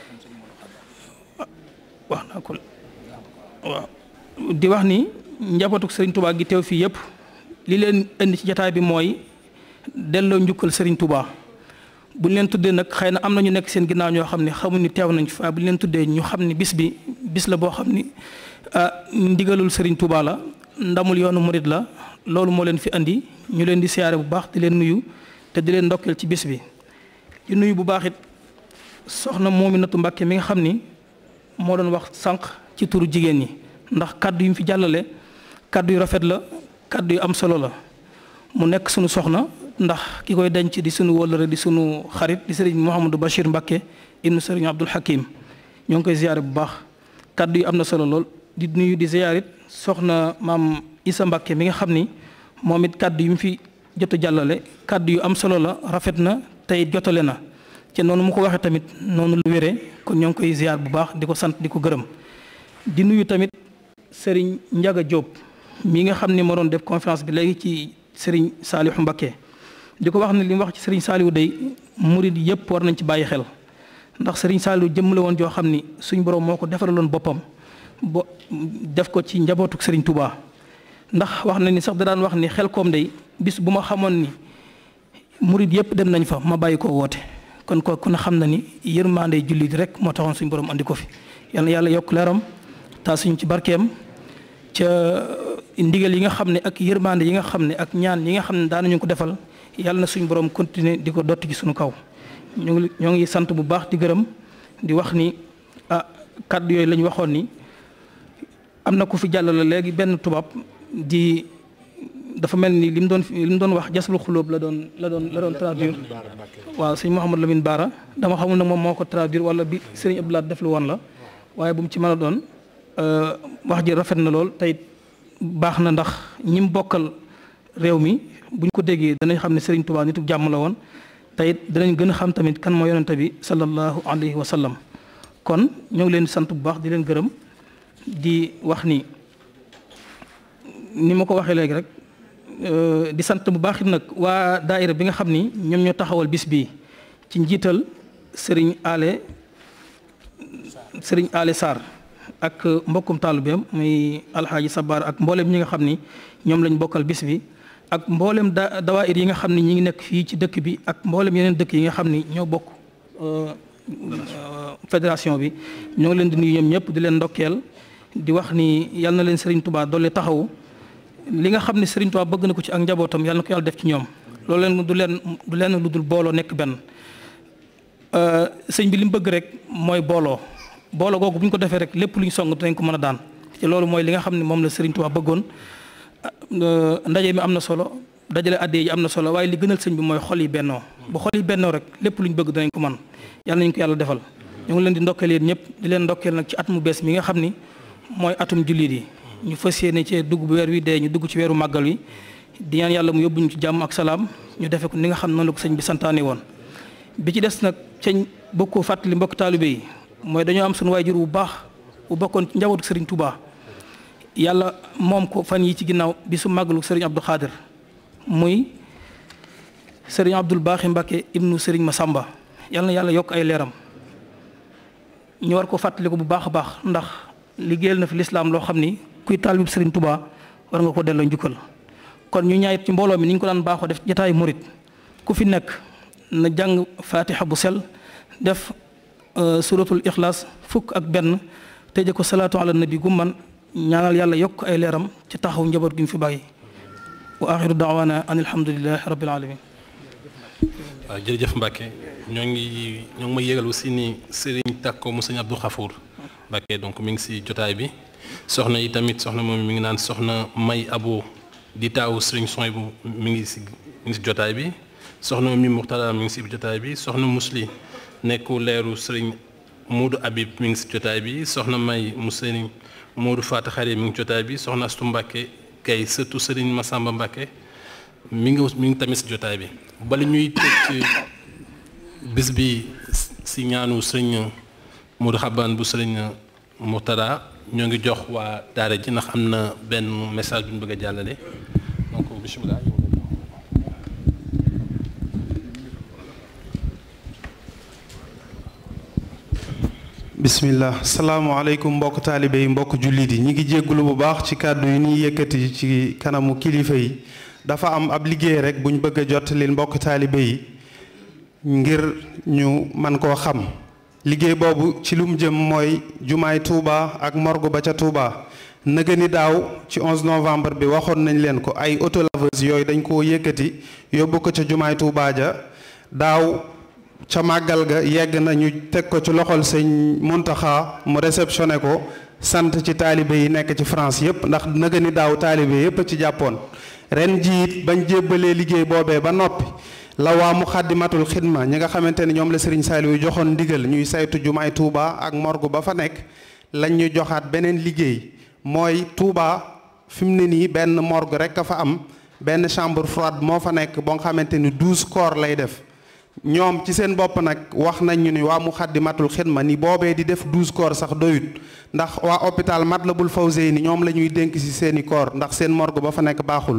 wax naa ko waaw di wax ni njabootu sëriñ Touba gi teew fii yëpp li leen indi ci jataay bi mooy delloo njukkal sëriñ Touba bu ñu leen tuddee nag xëy na am na ñu nekk seen ginnaaw ñoo xam ne xamuñ ni teew nañ fa bu ñu leen tuddee ñu xam ni bis bi bis la boo xam ni ndigalul Serigne Touba la ndamul yoonu murid la loolu moo leen fi andi ñu leen di siyaare bu baax di leen nuyu te di leen ndokkeel ci bis bi. di nuyu bu baax it soxna Moominatu Mbàkke mi nga xam ni moo doon wax sànq ci turu jigéen ñi ndax kaddu yu mu fi jàllale kaddu yu rafet la kaddu yu am solo la mu nekk sunu soxna. ndax ki koy denc di sunu wóllëre di sunu xarit di sëriñ Mouhamadou Bachir Mbacke ibnu sëriñ Abdoul Hakim ñoo ngi koy ziyaare bu baax kaddu yi am na solo lool di nuyu di ziyaarit soxna maam Issa Mbacke mi nga xam ni moom it kaddu yu mu fi jot a jàllale kaddu yu am solo la rafet na tey jotale na te noonu mu ko waxee tamit noonu lu wéree kon ñoo ngi koy ziyaar bu baax di ko sant di ko gërëm di nuyu tamit sëriñ Ndiaga Diop mi nga xam ni moo doon def conférence bi léegi ci sëriñ Saliou Mbacke. di ko wax ne li mu wax ci sëriñ Saliou day murid yëpp war nañ ci bàyyi xel ndax sëriñ Saliou jëmm la woon joo xam ni suñ borom moo ko defaraloon boppam bo def ko ci njabootuk sëriñ Touba. ndax wax na ni sax da daan wax ni xel koom day bis bu ma xamoon ni murid yëpp dem nañ fa ma bàyyi ko woote kon ko ku ne xam na ni yërmande jullit rek moo taxoon suñ borom andi ko fi yal na yàlla yokk leeram taa suñ ci barkeem ca ndigal yi nga xam ne ak yërmande yi nga xam ne ak ñaan yi nga xam ne daanañu ko defal. yàlla na suñu borom continuer di ko dotti ci suñu kaw ñoo ngi ñoo ngi sant bu baax di gërëm di wax ni ah kàddu yooyu la ñu waxoon ni am na ku fi jàllale léegi benn tubaab di dafa mel ni li mu doon li mu doon wax jaslu xulóob la doon la doon la doon traduire waaw sëñ Mouhamadou Lamine Baara dama xamul nag moom moo ko traduire wala bi sëriñ Abdoulaye def lu woon la waaye bu mu ci mën a doon wax ji rafet na lool tey baax na ndax ñi mu bokkal réew mi bu ñu ko déggee danañ xam ne Serigne Touba nitu jàmm la woon te it danañ gën a xam tamit kan moo yonente bi sallallahu alayhi wa sallam kon ñoo ngi leen di sant bu baax di leen gërëm di wax ni ni ma ko waxee léegi rek di sant bu baax it nag waa daayira bi nga xam ni ñoom ñoo taxawal bis bii ci njiital sëriñ Ale sëriñ Ale Sarr ak mbokkum taalibeem muy alxaaji Sabar ak mboolem ñi nga xam ni ñoom lañ bokkal bis bi ak mboolem da dawaayir yi nga xam ni ñi ngi nekk fii ci dëkk bi ak mboolem yeneen dëkk yi nga xam ni ñoo bokk fédération bi ñoo ngi leen di nuyu ñoom ñëpp di leen ndokkeel di wax ni yal na leen Serigne Touba doole taxawu li nga xam ne Serigne Touba bëgg na ko ci ak njabootam yal na ko yàlla def ci ñoom loolu leen du leen du leen lu dul booloo nekk benn sëñ bi li mu bëgg rek mooy booloo booloo googu bu ñu ko defee rek lépp lu ñu song dinañ ko mën a daan ci loolu mooy li nga xam ne moom la Serigne Touba bëggoon ndaje mi am na solo dajale adde yi am na solo waaye li gënal sëñ bi mooy xol yi bennoo bu xol yi bennoo rek lépp lu ñu bëgg dinañ ko mën yàlla nañu ko yàlla defal ñu ngi leen di ndokkeel yéen ñëpp di leen ndokkeel nag ci at mu bees mi nga xam ni mooy atum jullit yi ñu fas yéene ci dugg bu weer wi dee ñu dugg ci weeru màggal wi di ñaan yàlla mu yóbbuñu ci jàmm ak salaam ñu defe ko ni nga xam noonu la ko sëñ bi santaane woon bi ci des nag ceñ bëgg koo fàttali mbokk taalibe yi mooy dañoo am suñu waajur bu baax bu bokkoon ci njabootu sëriñ Touba yàlla moom ko fan yi ci ginnaaw bi su màggalu sëriñ Abdou Khadir muy sëriñ Abdoul Baaxi Mbacke ibnu sëriñ Masamba yàlla na yàlla yokk ay leeram ñu war ko fàttali ko bu baax a baax ndax liggéeyal na fi lislaam loo xam ni kuy taalibu sëriñ Touba war nga ko delloo njukkal kon ñu ñaayit ci mbooloo mi ni ñu ko daan baaxoo def jataayu murit ku fi nekk na jàng fatiha bu sel def suratul ixlaas fukk ak benn tëje ko salaatu ala nabi gu man ñaanal yàlla yokk ay leeram ci taxaw njaboot gi mu fi bàyyi wa axiru daawaana an alhamdulilahi rabbil alamin waaw jërëjëf Mbacke ñoo ngi ñoo ngi may yégal aussi ni Serigne Takko mu sëñ Abdou Khafour Mbacke donc mi ngi si jotaay bi soxna yi tamit soxna moom mi ngi naan soxna May Abo di taawu Serigne Soy bu mi ngi si mi ngi si jotaay bi soxna mi Muxtada mi ngi si jotaay bi soxna Musli nekku leeru Serigne Moodu Habib mi ngi si jotaay bi soxna May mu Serigne Moodu Faata Xari mi ngi jotaay bi soxna Astu Mbacke kay surtout Serigne Massamba Mbacke mi ngi mi ngi tamit si jotaay bi bala ñuy tëj ci bis bi si ñaanu sëriñ Modou Xaban bu sëriñ Murtada ñoo ngi jox waa daara ji ndax am na benn message bu ñu bëgg a jàllale donc bisimilah. bismillah salaamaaleykum mbokk taalibe yi mbokk jullit yi ñi ngi jéggulu bu baax ci kàddu yi ñuy yëkkati ci kanamu kilifa yi dafa am ab liggéey rek buñ bëgg a jottalil mbokk taalibe yi ngir ñu man koo xam liggéey boobu ci lu mu jëm mooy jumaay Touba ak morgue ba ca Touba nëga ni daaw ci 11 novembre bi waxoon nañ leen ko ay autolaveuse yooyu dañ koo yëkkati yóbbu ko ca jumaay Touba ja daaw ca màggal ga yegg na ñu teg ko ci loxol sëñ Muntaxa mu réceptionné ko sant ci taalibe yi nekk ci France yépp ndax nëga ni daaw taalibe yépp ci jàppoon ren jiit bañ jébbalee liggéey boobee ba noppi la waa mu xaddimatul xidma ñi nga xamante ni ñoom la Serigne Saliou joxoon ndigal ñuy saytu jumaay Touba ak morgue ba fa nekk lañ ñu joxaat beneen liggéey mooy Touba fi mu ne nii benn morgue rek a fa am benn chambre froide moo fa nekk boo nga xamante ni douze corps lay def ñoom ci seen bopp nag wax nañ ñu ni waa mu xaddimatul xidma ni boobee di def douze corps sax doyut ndax waa hôpital Matlaboul Fawzeyni ñoom la ñuy dénk ci seeni corps ndax seen morgue ba fa nekk baaxul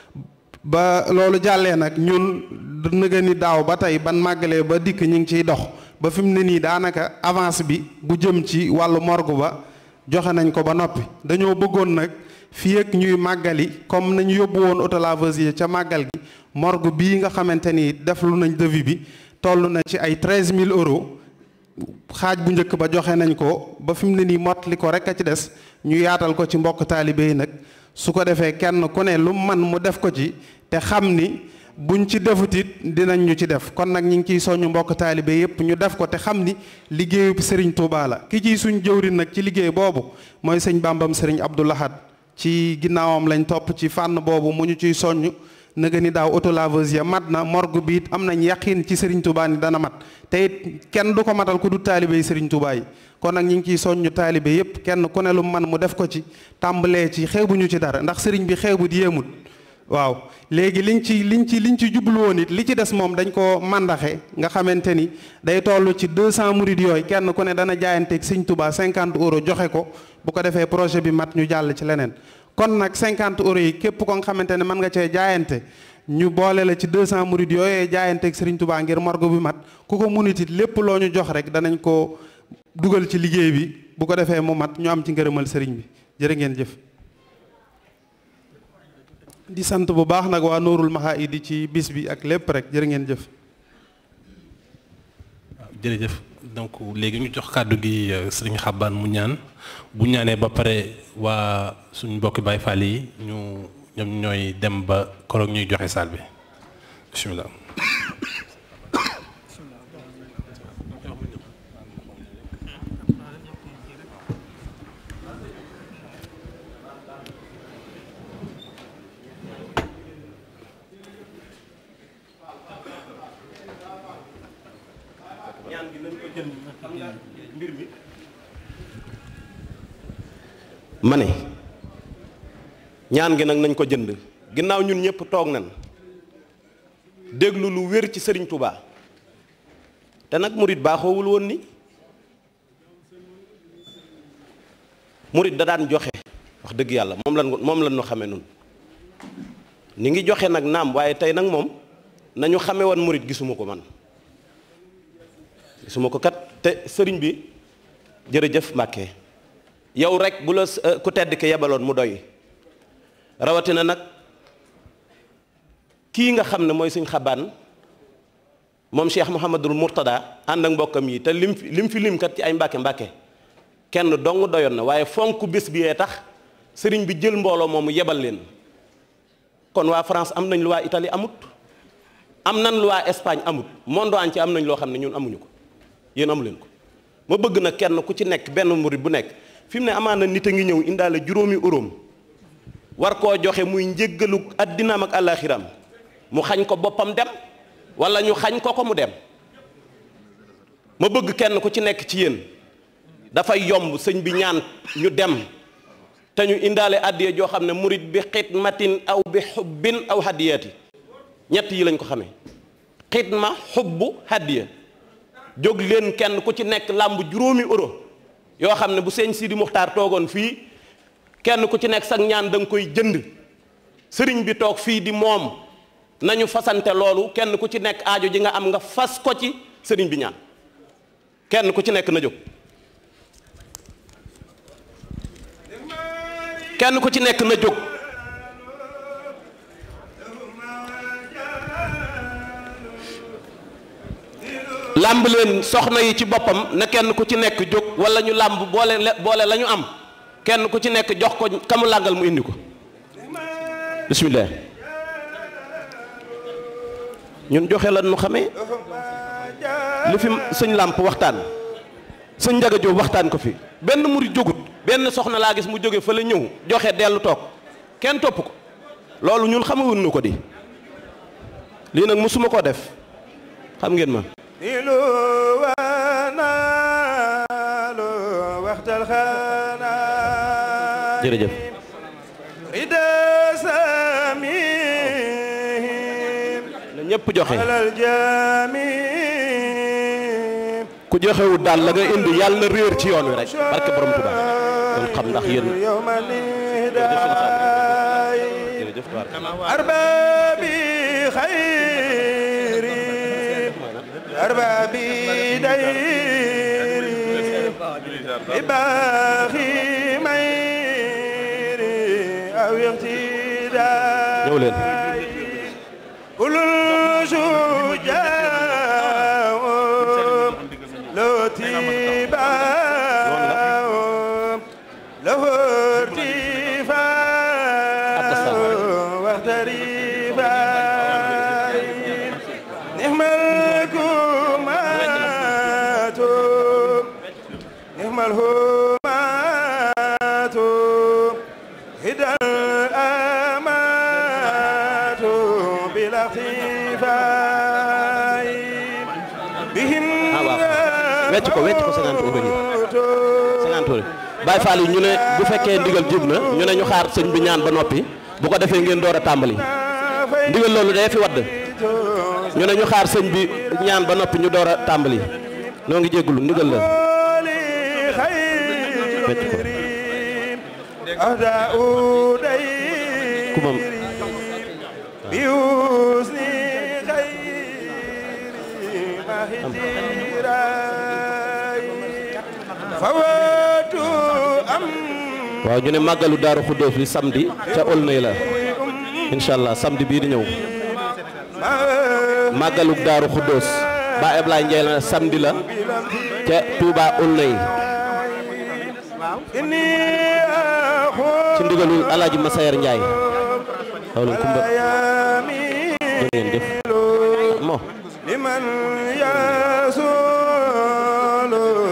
ba loolu jàllee nag ñun nëga ni daaw ba tey ban màggalee ba dikk ñu ngi ciy dox ba fi mu ne nii daanaka avance bi bu jëm ci wàllu morgue ba joxe nañ ko ba noppi dañoo bëggoon nag fii ak ñuy màggali comme nañu yóbbu woon autolaveuse yi ca màggal gi morgue bii nga xamante ni def lu nañ devis bi toll na ci ay treize mille euros xaaj bu njëkk ba joxe nañ ko ba fi mu ne nii mot li ko rek a ci des ñu yaatal ko ci mbokk taalibe yi nag su ko defee kenn ku ne lu man mu def ko ci te xam ni buñ ci defutit dinañ ñu ci def kon nag ñu ngi ciy soññu mbokk taalibe yépp ñu def ko te xam ni liggéeyu Serigne Touba la ki ciy suñ jëwrin nag ci liggéey boobu mooy sëñ Bambam Serigne Abdou Lahad ci ginnaawam lañ topp ci fànn boobu mu ñu ciy soññ nëga ni daaw autolaveuse ya mat na morgue bi it am nañ yaqin ci Serigne Touba ni dana mat te it kenn du ko matal ku du taalibe yi Serigne Touba yi kon nag ñu ngi ciy soññu taalibe yépp kenn ku ne lu man mu def ko ci tàmbalee ci xeebuñu ci dara ndax Serigne bi xeebut yéemut waaw léegi liñ ci liñ ci liñ ci jublu woon it li ci des moom dañ ko mandaxe nga xamante ni day toll ci 200 murid yooyu kenn ku ne dana jaayanteeg Sëñ Touba 50 euros joxe ko bu ko defee projet bi mat ñu jàll ci leneen kon nag 50 euros yi képp ko nga xamante ne mën nga cee jaayante ñu boole la ci 200 murid yooyee jaayante ak Serigne Touba ngir morgue bi mat ku ko munit it lépp loo ñu jox rek danañ ko dugal ci liggéey bi bu ko defee mu mat ñu am ci ngërëmal sëriñ bi jërë ngeen jëf. di sant bu baax nag waa Nourul Mahaydi ci bis bi ak lépp rek jërë ngeen jëf. jërëjëf donc léegi ñu jox kàddu gi sëriñ Xabbaan mu ñaan bu ñaanee ba pare waa suñ mbokki Baay Faal yi ñu ñoom ñooy dem ba koroog ñuy joxe saal bi bismillah ma ne ñaan gi nag nañ ko jënd ginnaaw ñun ñëpp toog nañ déglu lu wér ci sëriñ Touba te nag murit baaxoowul woon ni murit da daan joxe wax dëgg yàlla moom lan moom lan ñu xame nun ni ngi joxe nag naam waaye tey nag moom nañu xame woon murit gisuma ko man gisuma ko kat te sëriñ bi jërëjëf Mbàkke yow rek bu la ku tedd ki yebaloon mu doy rawatina nag kii nga xam ne mooy suñ xabaan moom Cheikh Mouhamadul Mourtada ànd ak mbokkam yi te lim fi lim fi lim kat ci ay mbàkke mbàkke kenn dong doyoon na waaye fonk bés bi yee tax sëriñ bi jël mbooloo moomu yebal leen kon waa France am nañ lu waa Italie amut am nañ lu waa Espagne amut monde entier am nañ loo xam ne ñun amuñu ko yéen amu leen ko ma bëgg na kenn ku ci nekk benn murit bu nekk fi mu ne amaana nit a ngi ñëw indaale juróomi uróom war koo joxe muy njéggalu addinaam ak àllaaxiram mu xañ ko boppam dem wala ñu xañ ko ko mu dem ma bëgg kenn ku ci nekk ci yéen dafay yomb sëñ bi ñaan ñu dem te ñu indaale addiya joo xam ne murit bi xidmatin aw bi xubbin aw hadiyati ñett yi lañ ko xamee xidma xubbu hadiya jóg leen kenn ku ci nekk làmb juróomi euro yoo xam ne bu sëñ Sidi Muxtaar toogoon fii kenn ku ci nekk sag ñaan da nga koy jënd sëriñ bi toog fii di moom nañu fasante loolu kenn ku ci nekk aajo ji nga am nga fas ko ci sëriñ bi ñaan kenn ku ci nekk na jóg kenn ku ci nekk na jóg làmb leen soxna yi ci boppam na kenn ku ci nekk jóg wala ñu làmb boole boole la ñu am kenn ku ci nekk jox ko kamu làngal mu indi ko bismillah ñun joxe la nu xamee li fi sëñ làmp waxtaan sëñ njaga jóob waxtaan ko fi benn murid jógut benn soxna laa gis mu jóge fa la ñëw joxe dellu toog kenn topp ko loolu ñun xamawun nu ko di lii nag musuma koo def xam ngeen ma nilu wanaalu waxtal xanaa jërëjëf rida samim na ñëpp joxe alal jami ku joxewut daal la nga indi yàlla na réer ci yoon wi rek barke borom Tuubaa kon xam ndax yéen yowma nidaay jërëjëf tubaar arbabi xayri arbabi dayri ibaaxi mayri aw iqtidaay ñëw leen ulul shujaa loo tibaa lahu irtifaa waxtarifaay nixmal kumaatu nixmal humaatu hidal amaatu bila xifaay bihin ah waaw wecc ko wecc ko 50 euros yi 50 euros Baay Faal yi ñu ne bu fekkee ndigal jub na ñu ne ñu xaar sëñ bi ñaan ba noppi bu ko defee ngeen door a tàmbali ndigal loolu day fi wadd ñu ne ñu xaar sëñ bi ñaan ba noppi ñu door a tàmbali noo ngi jéggulu ndigal la li xayri أهداء kumam ديري بحسن خير مهديراي فوات أم waaw ñu ne màggalu daaru xuddoos bi samedi ca Aulnay la incha allah samedi bii di ñëw màggalu daaru xuddoos ba Ablaye Ndiaye la samedi la ca Touba Aulnay إني ci ndigalul alaaji Masayer Ndiaye xaw leen kumba أيامي jërë ngeen jëf mo لمن يسول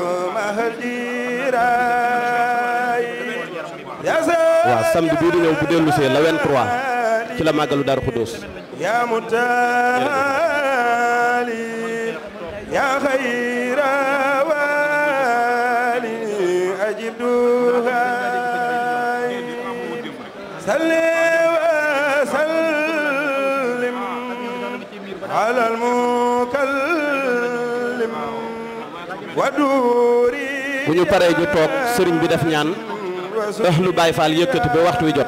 مهجيراي يا waaw samedi bii di ñëw bu dellu see la 23 ci la màggalu daaru xuddoos يا متالي يا خير والي أجب دعائي صل وسلم على المكلم ودوري bu ñu paree ñu toog sëriñ bi def ñaan ahlu Baay Faal yëkkati ba waxtu wi jot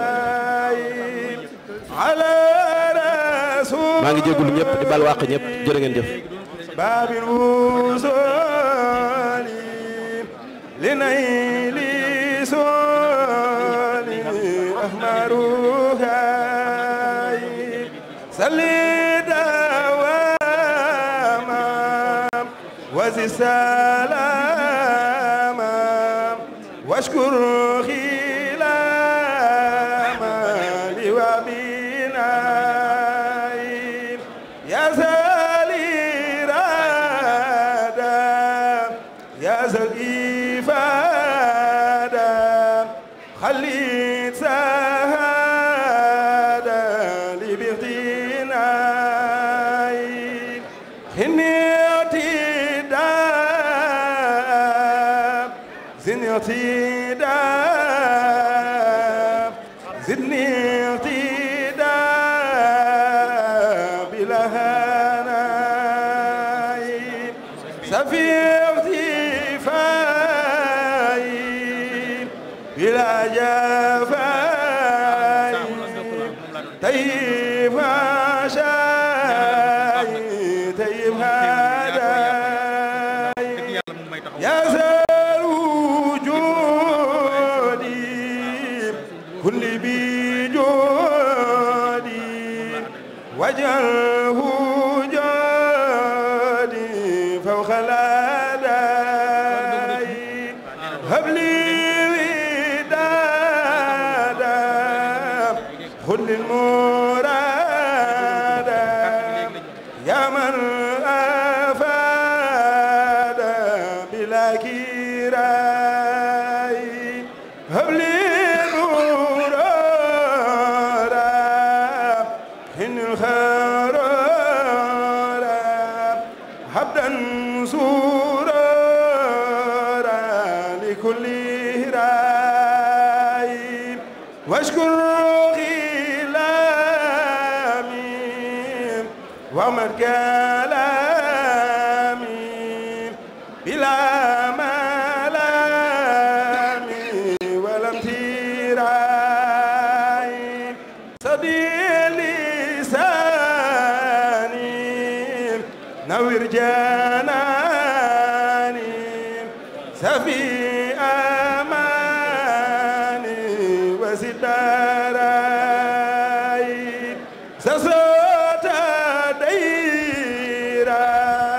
على رسول maa ngi jégalu ñëpp di bal wàq ñëpp jërë ngeen jëf باب الوصول لنيل سول أحمرها صلي دواما وزي السلام واشكر خلاما لوابنا يا زالي رادا يا زال إفادة خليت سهادة لبغتنا خنيتي دا زنيتي دا زدني اقتداء بلا هناي سفي اغتفاي بلا جفاي طيب عشاي طيب هداي يا زال وجودي كل بجودي واجعله جودي فوق الأداء هب لي ودادا خذ المراد يا من أفاد بلا كراي هب لي نورا إن الخرارا حبدا سورا لكل راي واشكر غلامي ومن كلامي بلا ملامي ولم تراي صديق لساني نور جناني سفي أماني وزد داراي سسوت ديرا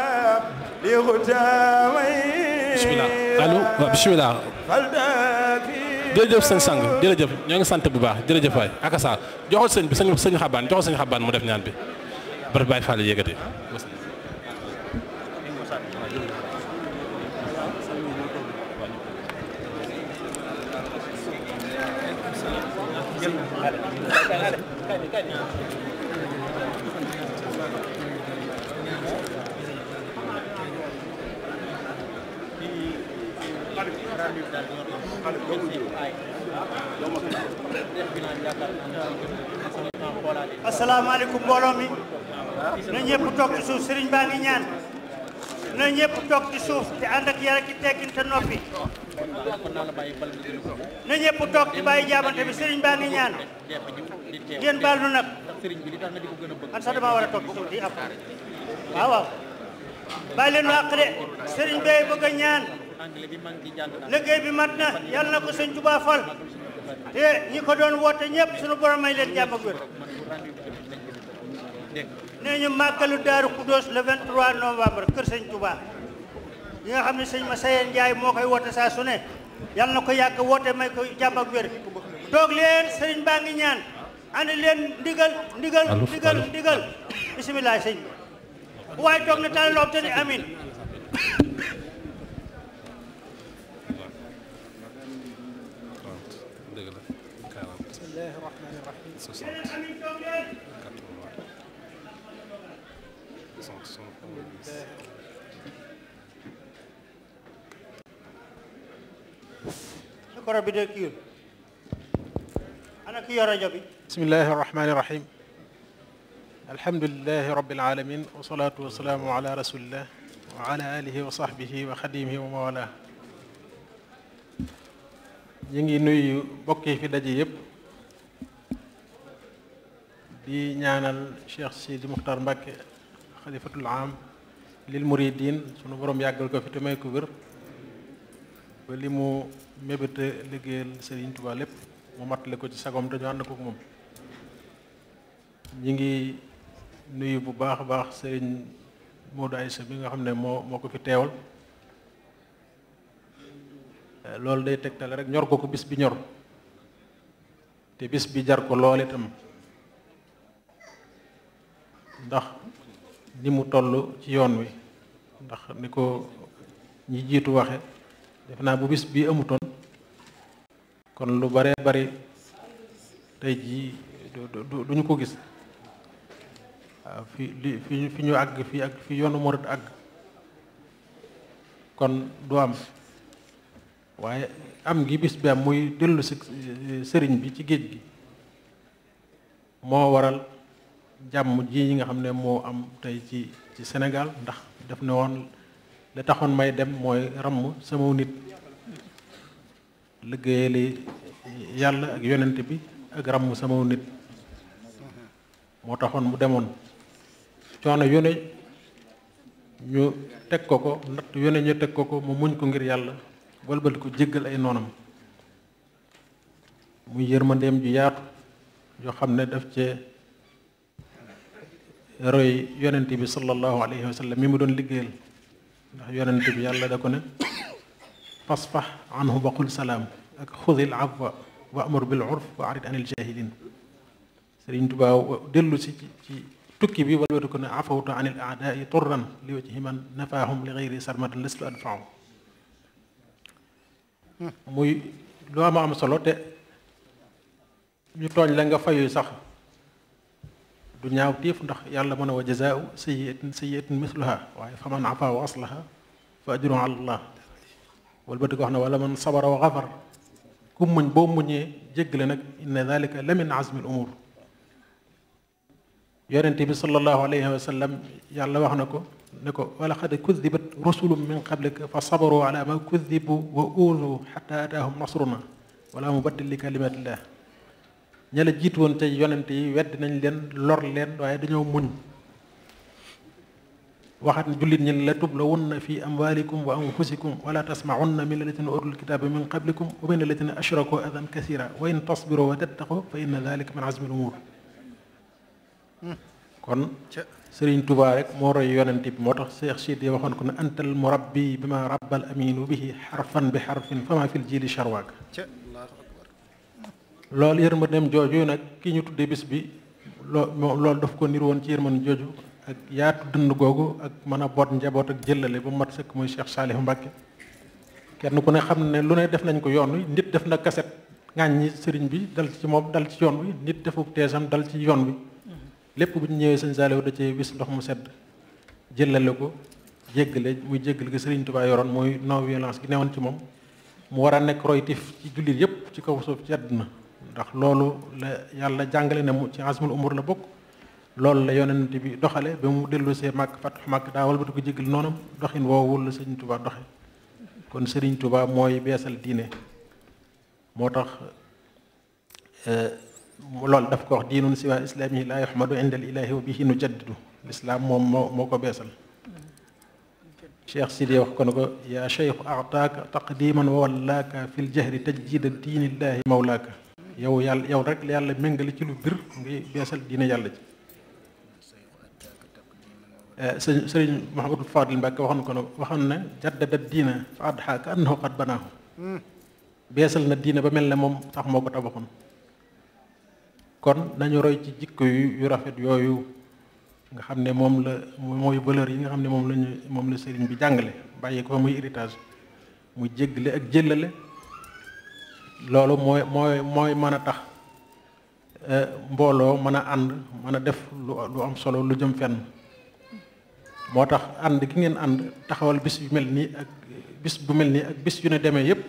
لغتامي bisimilah allo waaw bisimilah jërëjëf sëñ sang jërëjëf ñoo ngi sant bu baax jërëjëf waay akasa joxal sëñ bi sëñ sëñ xabaan joxal sëñ xabaan mu def ñaan bi bari bàyyi faale yëkkati asalaamaaleykum mbooloo mi na ñëpp toog ci suuf sëriñ baa ngi ñaan na ñëpp toog toog ci suuf te ànd ak yar ak i teggin te noppi na ñëpp toog ci bàyyi jaabante bi sëriñ baa ngi ñaan ngeen baal nu nag man sax damaa war a toog ci suuf di ab waaw waaw bàyyi leen àq de sëriñ bee bëgg a ñaan liggéey bi mat na yàlla na ko sëñ Tuubaa fal te ñi ko doon woote ñëpp suñu borom may leen jàmm ak wér nee ñu màggalu Daaru Kudoos le 23 novembre kër sëñ Touba yi nga xam ne sëñ Massaye Ndiaye moo koy woote saa su ne yàlla na ko yàgg woote may ko jàmm ak wér toog leen sëriñ baa ngi ñaan andi leen ndigal ndigal ndigal ndigal bisimilah sëñ bi waaye toog na tànn loob te ni amin dëgg la 40 bismillahi rahmani rahim 60 amin toog leen 80 60 micro bi de kii ana ki yor rajo bi bismillahi irrahmani irrahim alhamdulilahi rabbil alamin wasalaatu wasalaamu ala rasulillah wa ala alihi wa sahbihi wa xadimihi wa mawala ñu ngi nuyu mbokk yi fi daje yépp di ñaanal Cheikh Sidi Muxtar Mbàkke xalifatul am lil muridin sunu borom yàggal ko fi te may ko wér ba li mu mébéta liggéeyal Serigne Touba lépp mu mattale ko ci sagom dañu ànd ko ak moom ñi ngi nuyu bu baax a baax Serigne Modou Aïssa bi nga xam ne moo moo ko fi teewal loolu day tegtale rek ñor ko ko bis bi ñor te bis bi jar ko lool itam ndax ni mu toll ci yoon wi ndax ni ko ñi jiitu waxe def naa bu bis bi amutoon kon lu bare bari tey jii du duñu ko gis waaw fi li fi fi ñu àgg fi ak fi yoonu murit àgg kon du am waaye am gi bis bi am muy dellu si sëriñ bi ci géej gi moo waral jàmm ji yi nga xam ne moo am tey ci ci Sénégal ndax def ne woon la taxoon may dem mooy ramm sama nit liggéeyali yàlla ak yonent bi ak ramm sama nit moo taxoon mu demoon coono yone ñu teg ko ko natt yone ñu teg ko ko mu muñ ko ngir yàlla walbati ko jéggal ay noonam muy yërmandeem ju yaatu yoo xam ne daf cee roy yonent bi sallallahu alayhi wa sallam mi mu doon liggéeyal ndax yonent bi yàlla da ko ne fasfax anhu wa qul salaam ak xudil afwa wa amur bil urf wa arid anil jahilin Sëriñ Tuubaa dellu si ci tukki bi walbati ko ne afawtu anil aadaai turran li wajhi man nafaahum li gayri sarmadan lestu adfaaw muy lu am am solo te ñu tooñ la nga fayu sax du ñaaw tiif ndax yàlla mën a wa jazaau sayyiatin sayyiatin misluha waaye fa man afa wa aslaha fa ajru ala allah wala ba di ko wax ne wala man sabara wa xafar ku muñ boo muñee jéggale nag inna dalika la min azmi al umur yonente bi sallallahu alayhi wa sallam yàlla wax na ko ne ko wala xad kudibat rusulum min qablika fa sabaru ala ma kudibu wa uudu xata ataahum nasruna wala mubaddil li kalimatillah ña la jiitu woon tey yonente yi wedd nañ leen lor leen waaye dañoo muñ waxat ne jullit ñi la tublawunna fi amwalikum wa anfusikum wala tasmaunna min alladina utul kitaba min qablikum wa min alladina ashraku adan kasira wa in tasbiru wa tattaqu fa inna dalika min azmi al umur kon Sëriñ Tuubaa rek moo roy yonent bi moo tax Cheikh Sidi waxoon ko ne antal murabbi bi ma rabbal aminu bihi xarfan bi xarfin fama fil jili charwaak loolu yërmandeem jooju nag ki ñu tuddee bis bi loo loolu daf ko nir woon ci yërmande jooju ak yaatu dënd googu ak mën a boot njaboot ak jëllale ba mat sëkk muy Cheikh Saalihu Mbàkke kenn ku ne xam ne lu ne def nañ ko yoon wi nit def na kaset ŋàññi sëriñ bi dal ci moom dal ci yoon wi nit defu teesam dal ci yoon wi lépp bu ñu ñëwee sëñ Saalihu da cee wis ndox mu sedd jëllale ko jéggale muy jéggale ko sëriñ Tuubaa yoroon muy non violence gi newoon ci moom mu war a nekk roytif ci jullit yépp ci kaw suuf ci àdduna ndax loolu la yàlla jàngale ne mu ci azmul umur la bokk loolu la yonent bi doxale ba mu dellu see màkk fatu màkk daa walbatu ko jégal noonam doxin woowu la sëriñ Tuubaa doxe kon sëriñ Tuubaa mooy beesal diine moo tax loolu daf ko wax diinun siwa islaamihi laa yuhmadu inda al ilahi wa bihi nu jaddidu lislaam moom moo moo ko beesal cheikh sidi wax ko ne ko yaa cheikhu ataaka taqdiman wa wallaaka fi l jahri tajdida diinillahi mawlaaka yow yàlla yow rek la yàlla méngale ci lu bir ngay beesal diine yàlla ji sëñ sëriñ Mouhamadou Fadil Mbacke waxoon ko ne waxoon ne jaddada diina fa adxa ka annahu qad banaahu beesal na diine ba mel ne moom sax moo ko tabaxoon kon nañu roy ci jikko yu yu rafet yooyu nga xam ne moom la mooy valeur yi nga xam ne moom lañu moom la sëriñ bi jàngale bàyyi ko fa muy héritage muy jéggale ak jëllale loolu mooy mooy mooy mën a tax mbooloo mën a ànd mën a def lu lu am solo lu jëm fenn moo tax ànd gi ngeen ànd taxawal bis yu mel nii ak bis bu mel nii ak bis yu ne demee yépp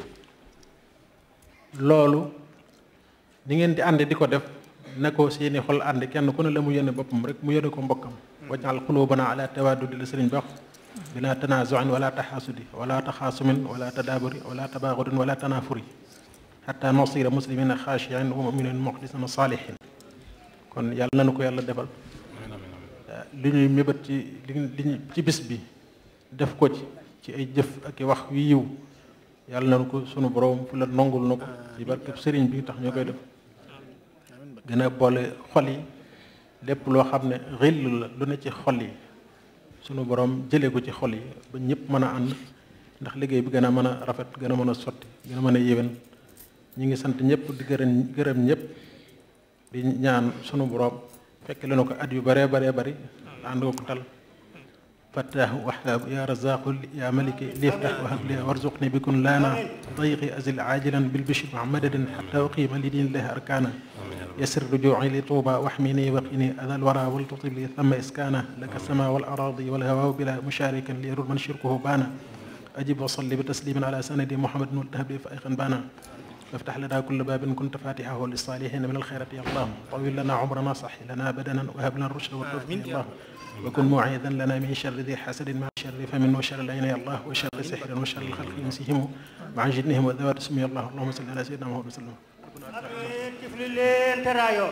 loolu ni ngeen di ànd di ko def na ko seeni xol ànd kenn ku ne la mu yéene boppam rek mu yéene ko mbokkam wajal qulubana ala tawaddudi la sëriñ bax bila tanazuin wala taxaasudi wala taxaasumin wala tadaaburi wala tabaagudin wala tanafuri xata nasira muslimina xaashiin wa muminin muxlisin saalihin kon yàlla nanu ko yàlla defal li ñuy mébét ci li ci bis bi def ko ci ci ay jëf ak i wax yu yiw yàlla nanu ko sunu borom fu la nongul na ko ci barkeb sëriñ bi tax ñoo koy def gën a boole xol yi lépp loo xam ne xill la lu ne ci xol yi sunu borom jëlee ko ci xol yi ba ñëpp mën a ànd ndax liggéey bi gën a mën a rafet gën a mën a sotti gën a mën a yéwén ñi ngi sant ñëpp di gërëm gërëm ñëpp di ñaan sunu borom fekk leen ko at yu baree baree bari ànd ko tal fattaahu wahaabu ya razaqu ya maliki liftax wahab li warzuqni bikun laana dayqi azil ajilan bil bishri ma madadin xata uqima li dinillahi arkana يسر رجوعي لطوبى واحمني وقني أذى الورى ولتطب لي ثم إسكانا لك السماء والأراضي والهواء بلا مشارك ليرد من شركه بانا أجب وصلي بتسليم على سند محمد والتهب فأيقا بانا وافتح لنا كل باب كنت فاتحه للصالحين من الخيرات يا الله طويل لنا عمرنا صح لنا بدنا وهب لنا الرشد والتوفيق يا الله وكن معيذا لنا من شر ذي حسد مع شر فمن وشر العين يا الله وشر سحر وشر الخلق ينسيهم مع جنهم وذوات اسمي الله اللهم صل على سيدنا محمد وسلم tifli leen teraayo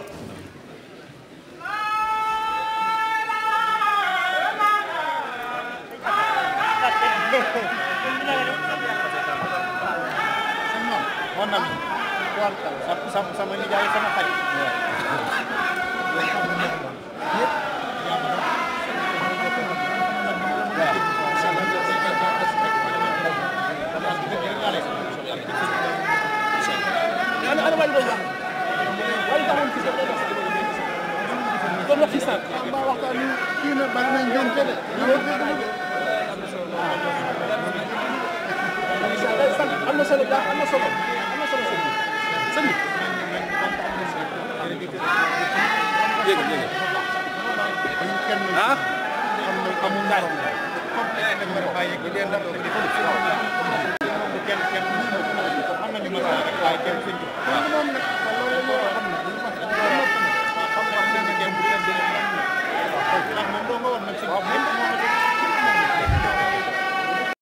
sama sama nijaay sama xarit kon wax ci sànq ba waxtaan ñu kii na bari nañ ñoom te de am na solo baax am na solo am na solo sëñ bi sëñ bi yéeg yéeg ah amul morom comme bàyyi ko leen